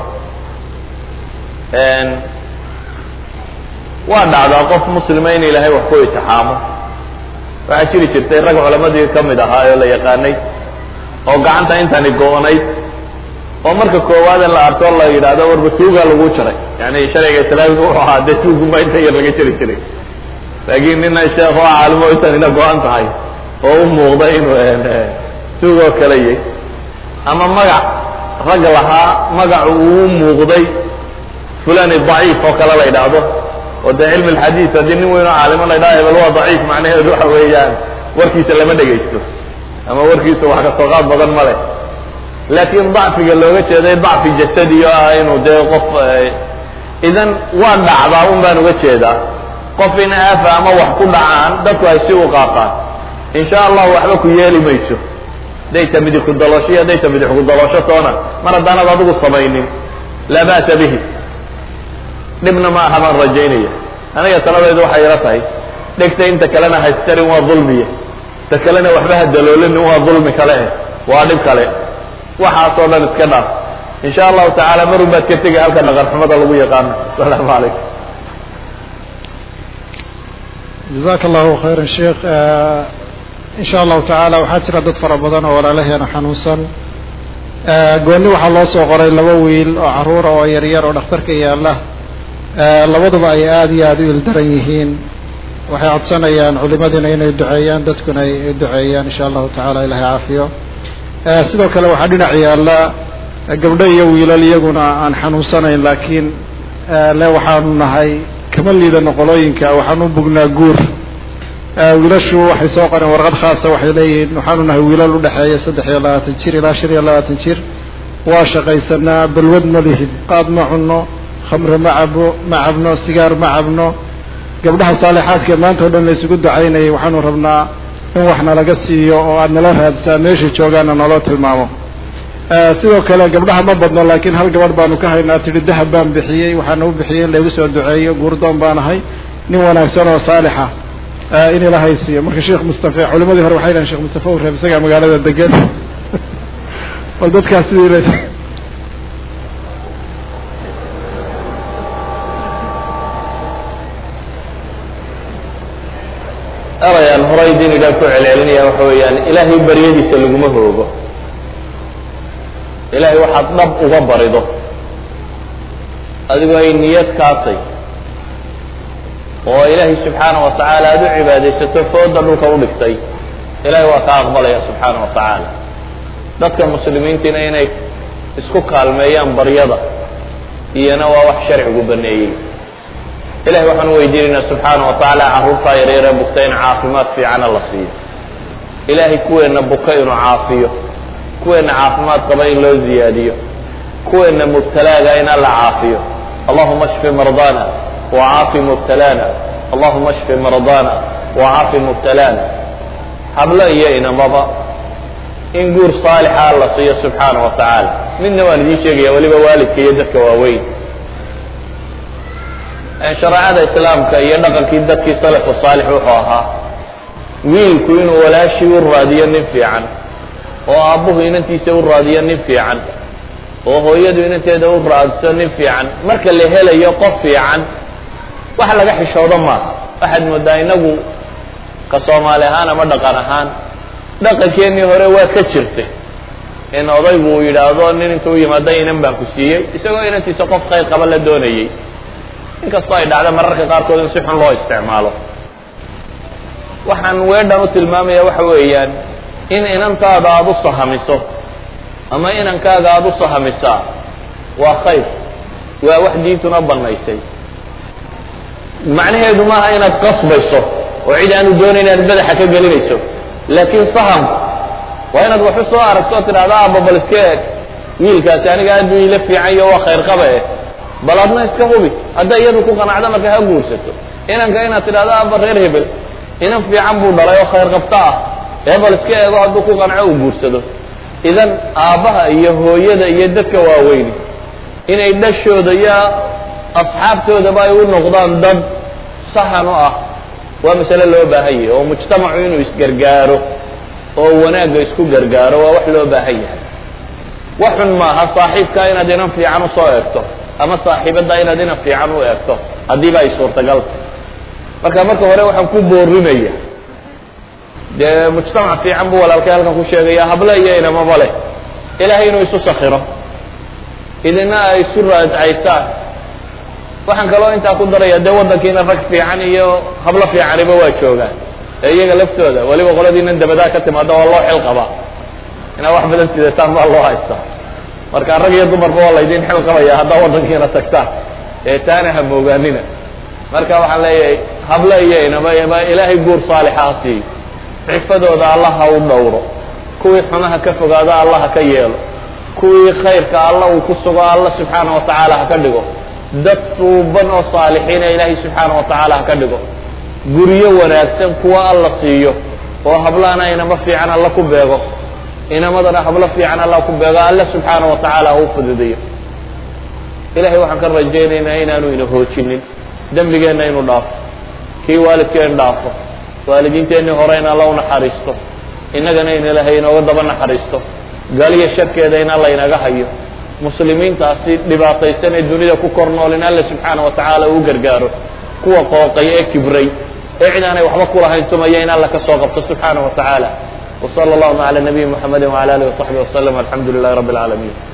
A: waa dhacdaa qof muslima in ilaahay wax ku itixaamo waxaa jiri jirtay rag culamadii ka mid ahaa oo la yaqaanay oo gacanta intani go-nayd oo marka koowaad in la arko la yidhaahdo warba tuugaa lagu jaray yani sharciga islaamiga wuxuu ahaa dee tuuguma inta yar laga jari jiray laakiin nina sheekh oo caalimo intanina go-an tahay oo u muuqda inuu tuug oo kale yay ama magac rag lahaa magacu uu muuqday fulani daciif oo kale la yidhaahdo oo dee cilmi alxadiid haddii nin weyn oo caalimo la ydhaha hebel waa daciif macnaheedu waxa weeyaan warkiisa lama dhegaysto ama warkiisa wax kasoo qaad badan ma leh laakiin dacfiga looga jeeday dacfi jasadi oo ah inuu dee qof idan waa dhacdaa un baan uga jeedaa qof in aafa ama wax ku dhacaan dadku ay si u qaataan insha allah waxba ku yeeli mayso hadday ta midix ku daloosho iyo hadday ta midix ku daloosho toona mar haddaanad adigu samaynin laa ba'sa bihi dhibna ma aha baan rajaynaya aniga taladeedu waxay ila tahay dhegta inta kalena haystarin waa dulmiye ta kalena waxba ha daloolinin waa dulmi kale eh waa dhib kale waxaasoo dhan iska dhaaf insha allahu tacaala marun baad ka tegay halka dhaqanxumada lagu yaqaano asalaamu calaykum
B: jazaaka allahu khayra sheikh insha allahu tacaala waxaa jira dad fara badan oo walaalaheena xanuunsan gooni waxaa loo soo qoray laba wiil oo caruura oo yaryar oo dhakhtarka yaala labaduba ay aada iyo aada u ildaran yihiin waxay codsanayaan culimadiina inay duceeyaan dadkuna ay duceeyaan insha allahu tacaala ilahay caafiyo sidoo kale waxaa dhinac yaalla gabdho iyo wiilal iyaguna aan xanuunsanayn laakiin le waxaanu nahay kama liidano qolooyinka waxaanu bugnaa guur wiilashu waxay soo qoreen warqad khaasa waxay leeyihiin waxaanu nahay wiilal udhexeeya saddex iyo labaatan jir ilaa shan iyo labaatan jir waa shaqaysanaa balwad ma lihid qaad ma cunno khamre ma cabo ma cabno sigaar ma cabno gabdhaha saalixaadka maanta o dhan la isugu ducaynayay waxaanu rabnaa in wax nalaga siiyo oo aad nala raadsaa meesha joogaana naloo tilmaamo sidoo kale gabdhaha ma badno laakiin hal gabadh baanu ka haynaa tidhi dahab baan bixiyey waxaana u bixiyey in laygu soo duceeyo guurdoon baan ahay nin wanaagsan oo saalixa in ilahay siiyo marka sheekh mustafe culimadii hore waxay dhahen shekh mustafe u reeb isagaa magaalada degan bal dadkaas sidii
A: erayaan horay diinigaa ku celcelinaya waxa weeyaan ilaahay baryadiisa laguma hoogo ilaahay waxaad dhab uga barido adigoo ay niyad kaatay oo ilaahay subxaana wa tacaala aada u cibaadaysato fooda dhulka u dhigtay ilahay waa kaa aqbalaya subxaana wa tacaala dadka muslimiintiina inay isku kaalmeeyaan baryada iyana waa wax sharcigu baneeyey ilahay waxaan u weydiinaynaa subxaana wa tacaala carruurtaa yaryare bugta in caafimaad fiicana la siiyo ilaahay kuweenna buka inuu caafiyo kuweenna caafimaad qaba in loo ziyaadiyo kuweenna mubtalaaga in alla caafiyo allahuma shfi mardana wacaafi mubtalaana allahuma shfi mardana wacaafi mubtalaana hablo iyo inamaba in guur saalixa alla siiyo subxaana wa tacaala midna waan idiin sheegaya weliba waalidka iyo dadka waaweyn shareecada islaamka iyo dhaqankii dadkii salafu saalix wuxuu ahaa wiilku inuu walaashii u raadiyo nin fiican oo aabbuhu inantiisa u raadiyo nin fiican oo hooyadu inanteeda u raadso nin fiican marka la helayo qof fiican wax laga xishoodo maaha waxaad moodaa inagu ka soomaali ahaan ama dhaqan ahaan dhaqankeenii hore waa ka jirtay in odaygu uu yidhaahdo nin intuu yimaado inan baan ku siiyey isagoo inantiisa qof khayr qaba la doonayey inkastoo ay dhacda mararka qaarkood in si xun loo isticmaalo waxaan weedhan u tilmaamaya waxa weeyaan in inantaada aada u sahamiso ama inankaaga aada u sahamisaa waa khayr waa wax diintuna banaysay macnaheedu maaha inaad qasbayso oo cid aanu doonayn inaad madaxa ka gelinayso laakiin sahamku waa inaad waxu soo aragto oo tidhahda aaba bal iska eeg wiilkaasi aniga aad buu ila fiican iyo waa khayr qaba eh bal adna iska hubi hadday iyadu ku qanacda marka ha guursato inanka inaad tidhahdo aaba reer hebel inan fiican buu dhalay oo khayr qabta ah ee bal iska eego hadduu ku qanco uu guursado idan aabbaha iyo hooyada iyo dadka waaweyni inay dhashooda iyo asxaabtoodaba ay u noqdaan dad sahan u ah waa masale loo baahan yahay oo mujtamacu inuu isgargaaro oo wanaagga isku gargaaro waa wax loo baahan yahay wax xun maaha saaxiibkaa inaad inan fiican usoo eegto ama saaxiibaddaa inaad inan fiican u eegto haddiiba ay suurtagalta marka marka hore waxaan ku boorinaya dee mujtamac fiican buu walaalkay halkan ku sheegaya hable iyo inamaba leh ilaahay inuu isu sakiro idina ay isu raadcaysaan waxaan kaloo intaa ku daraya dee waddankiina rag fiican iyo hablo fiicaniba waa joogaan ee iyaga laftooda weliba qoladiinan dabadaa ka timaada waa loo xil qabaa inaad wax badan sidataan baa loo haystaa marka rag iyo dumarba waa laydin xil qabaya haddaa waddankiina tagtaan ee taana ha moogaanina marka waxaan leeyahay hable iyo inaba ilaahay guur saalixa ha siiyo cifadooda allah ha u dhowro kuwii xumaha ka fogaado allah ha ka yeelo kuwii khayrka alla uu ku sugo alla subxaana wa tacaala ha ka dhigo dad tuuban oo saalixiina ilaahay subxaana wa tacaala ha ka dhigo guryo wanaagsan kuwa alla siiyo oo hablahana inamo fiican alla ku beego inamadana hablo fiican alla ku beego alla subxaana wa tacaala ha u fududeeyo ilahay waxaan ka rajaynaynaa inaanu ina hoojinin dembigeenna inuu dhaafo kii waalidkeen dhaafo waalidiinteennii hore in alla u naxariisto innagana in ilaahay inooga daba naxariisto galiyo sharkeeda in alla inaga hayo muslimiintaasi dhibaataysan ee dunida ku kor nool in alla subxaana wa tacaala uu gargaaro kuwa qooqay ee kibray ee cid aanay waxba kulahayn tumaya in alla ka soo qabto subxaana wa tacaala وصلى اللهم على نبي محمد وعلى آله وصحبه وسلم والحمد لله رب العالمين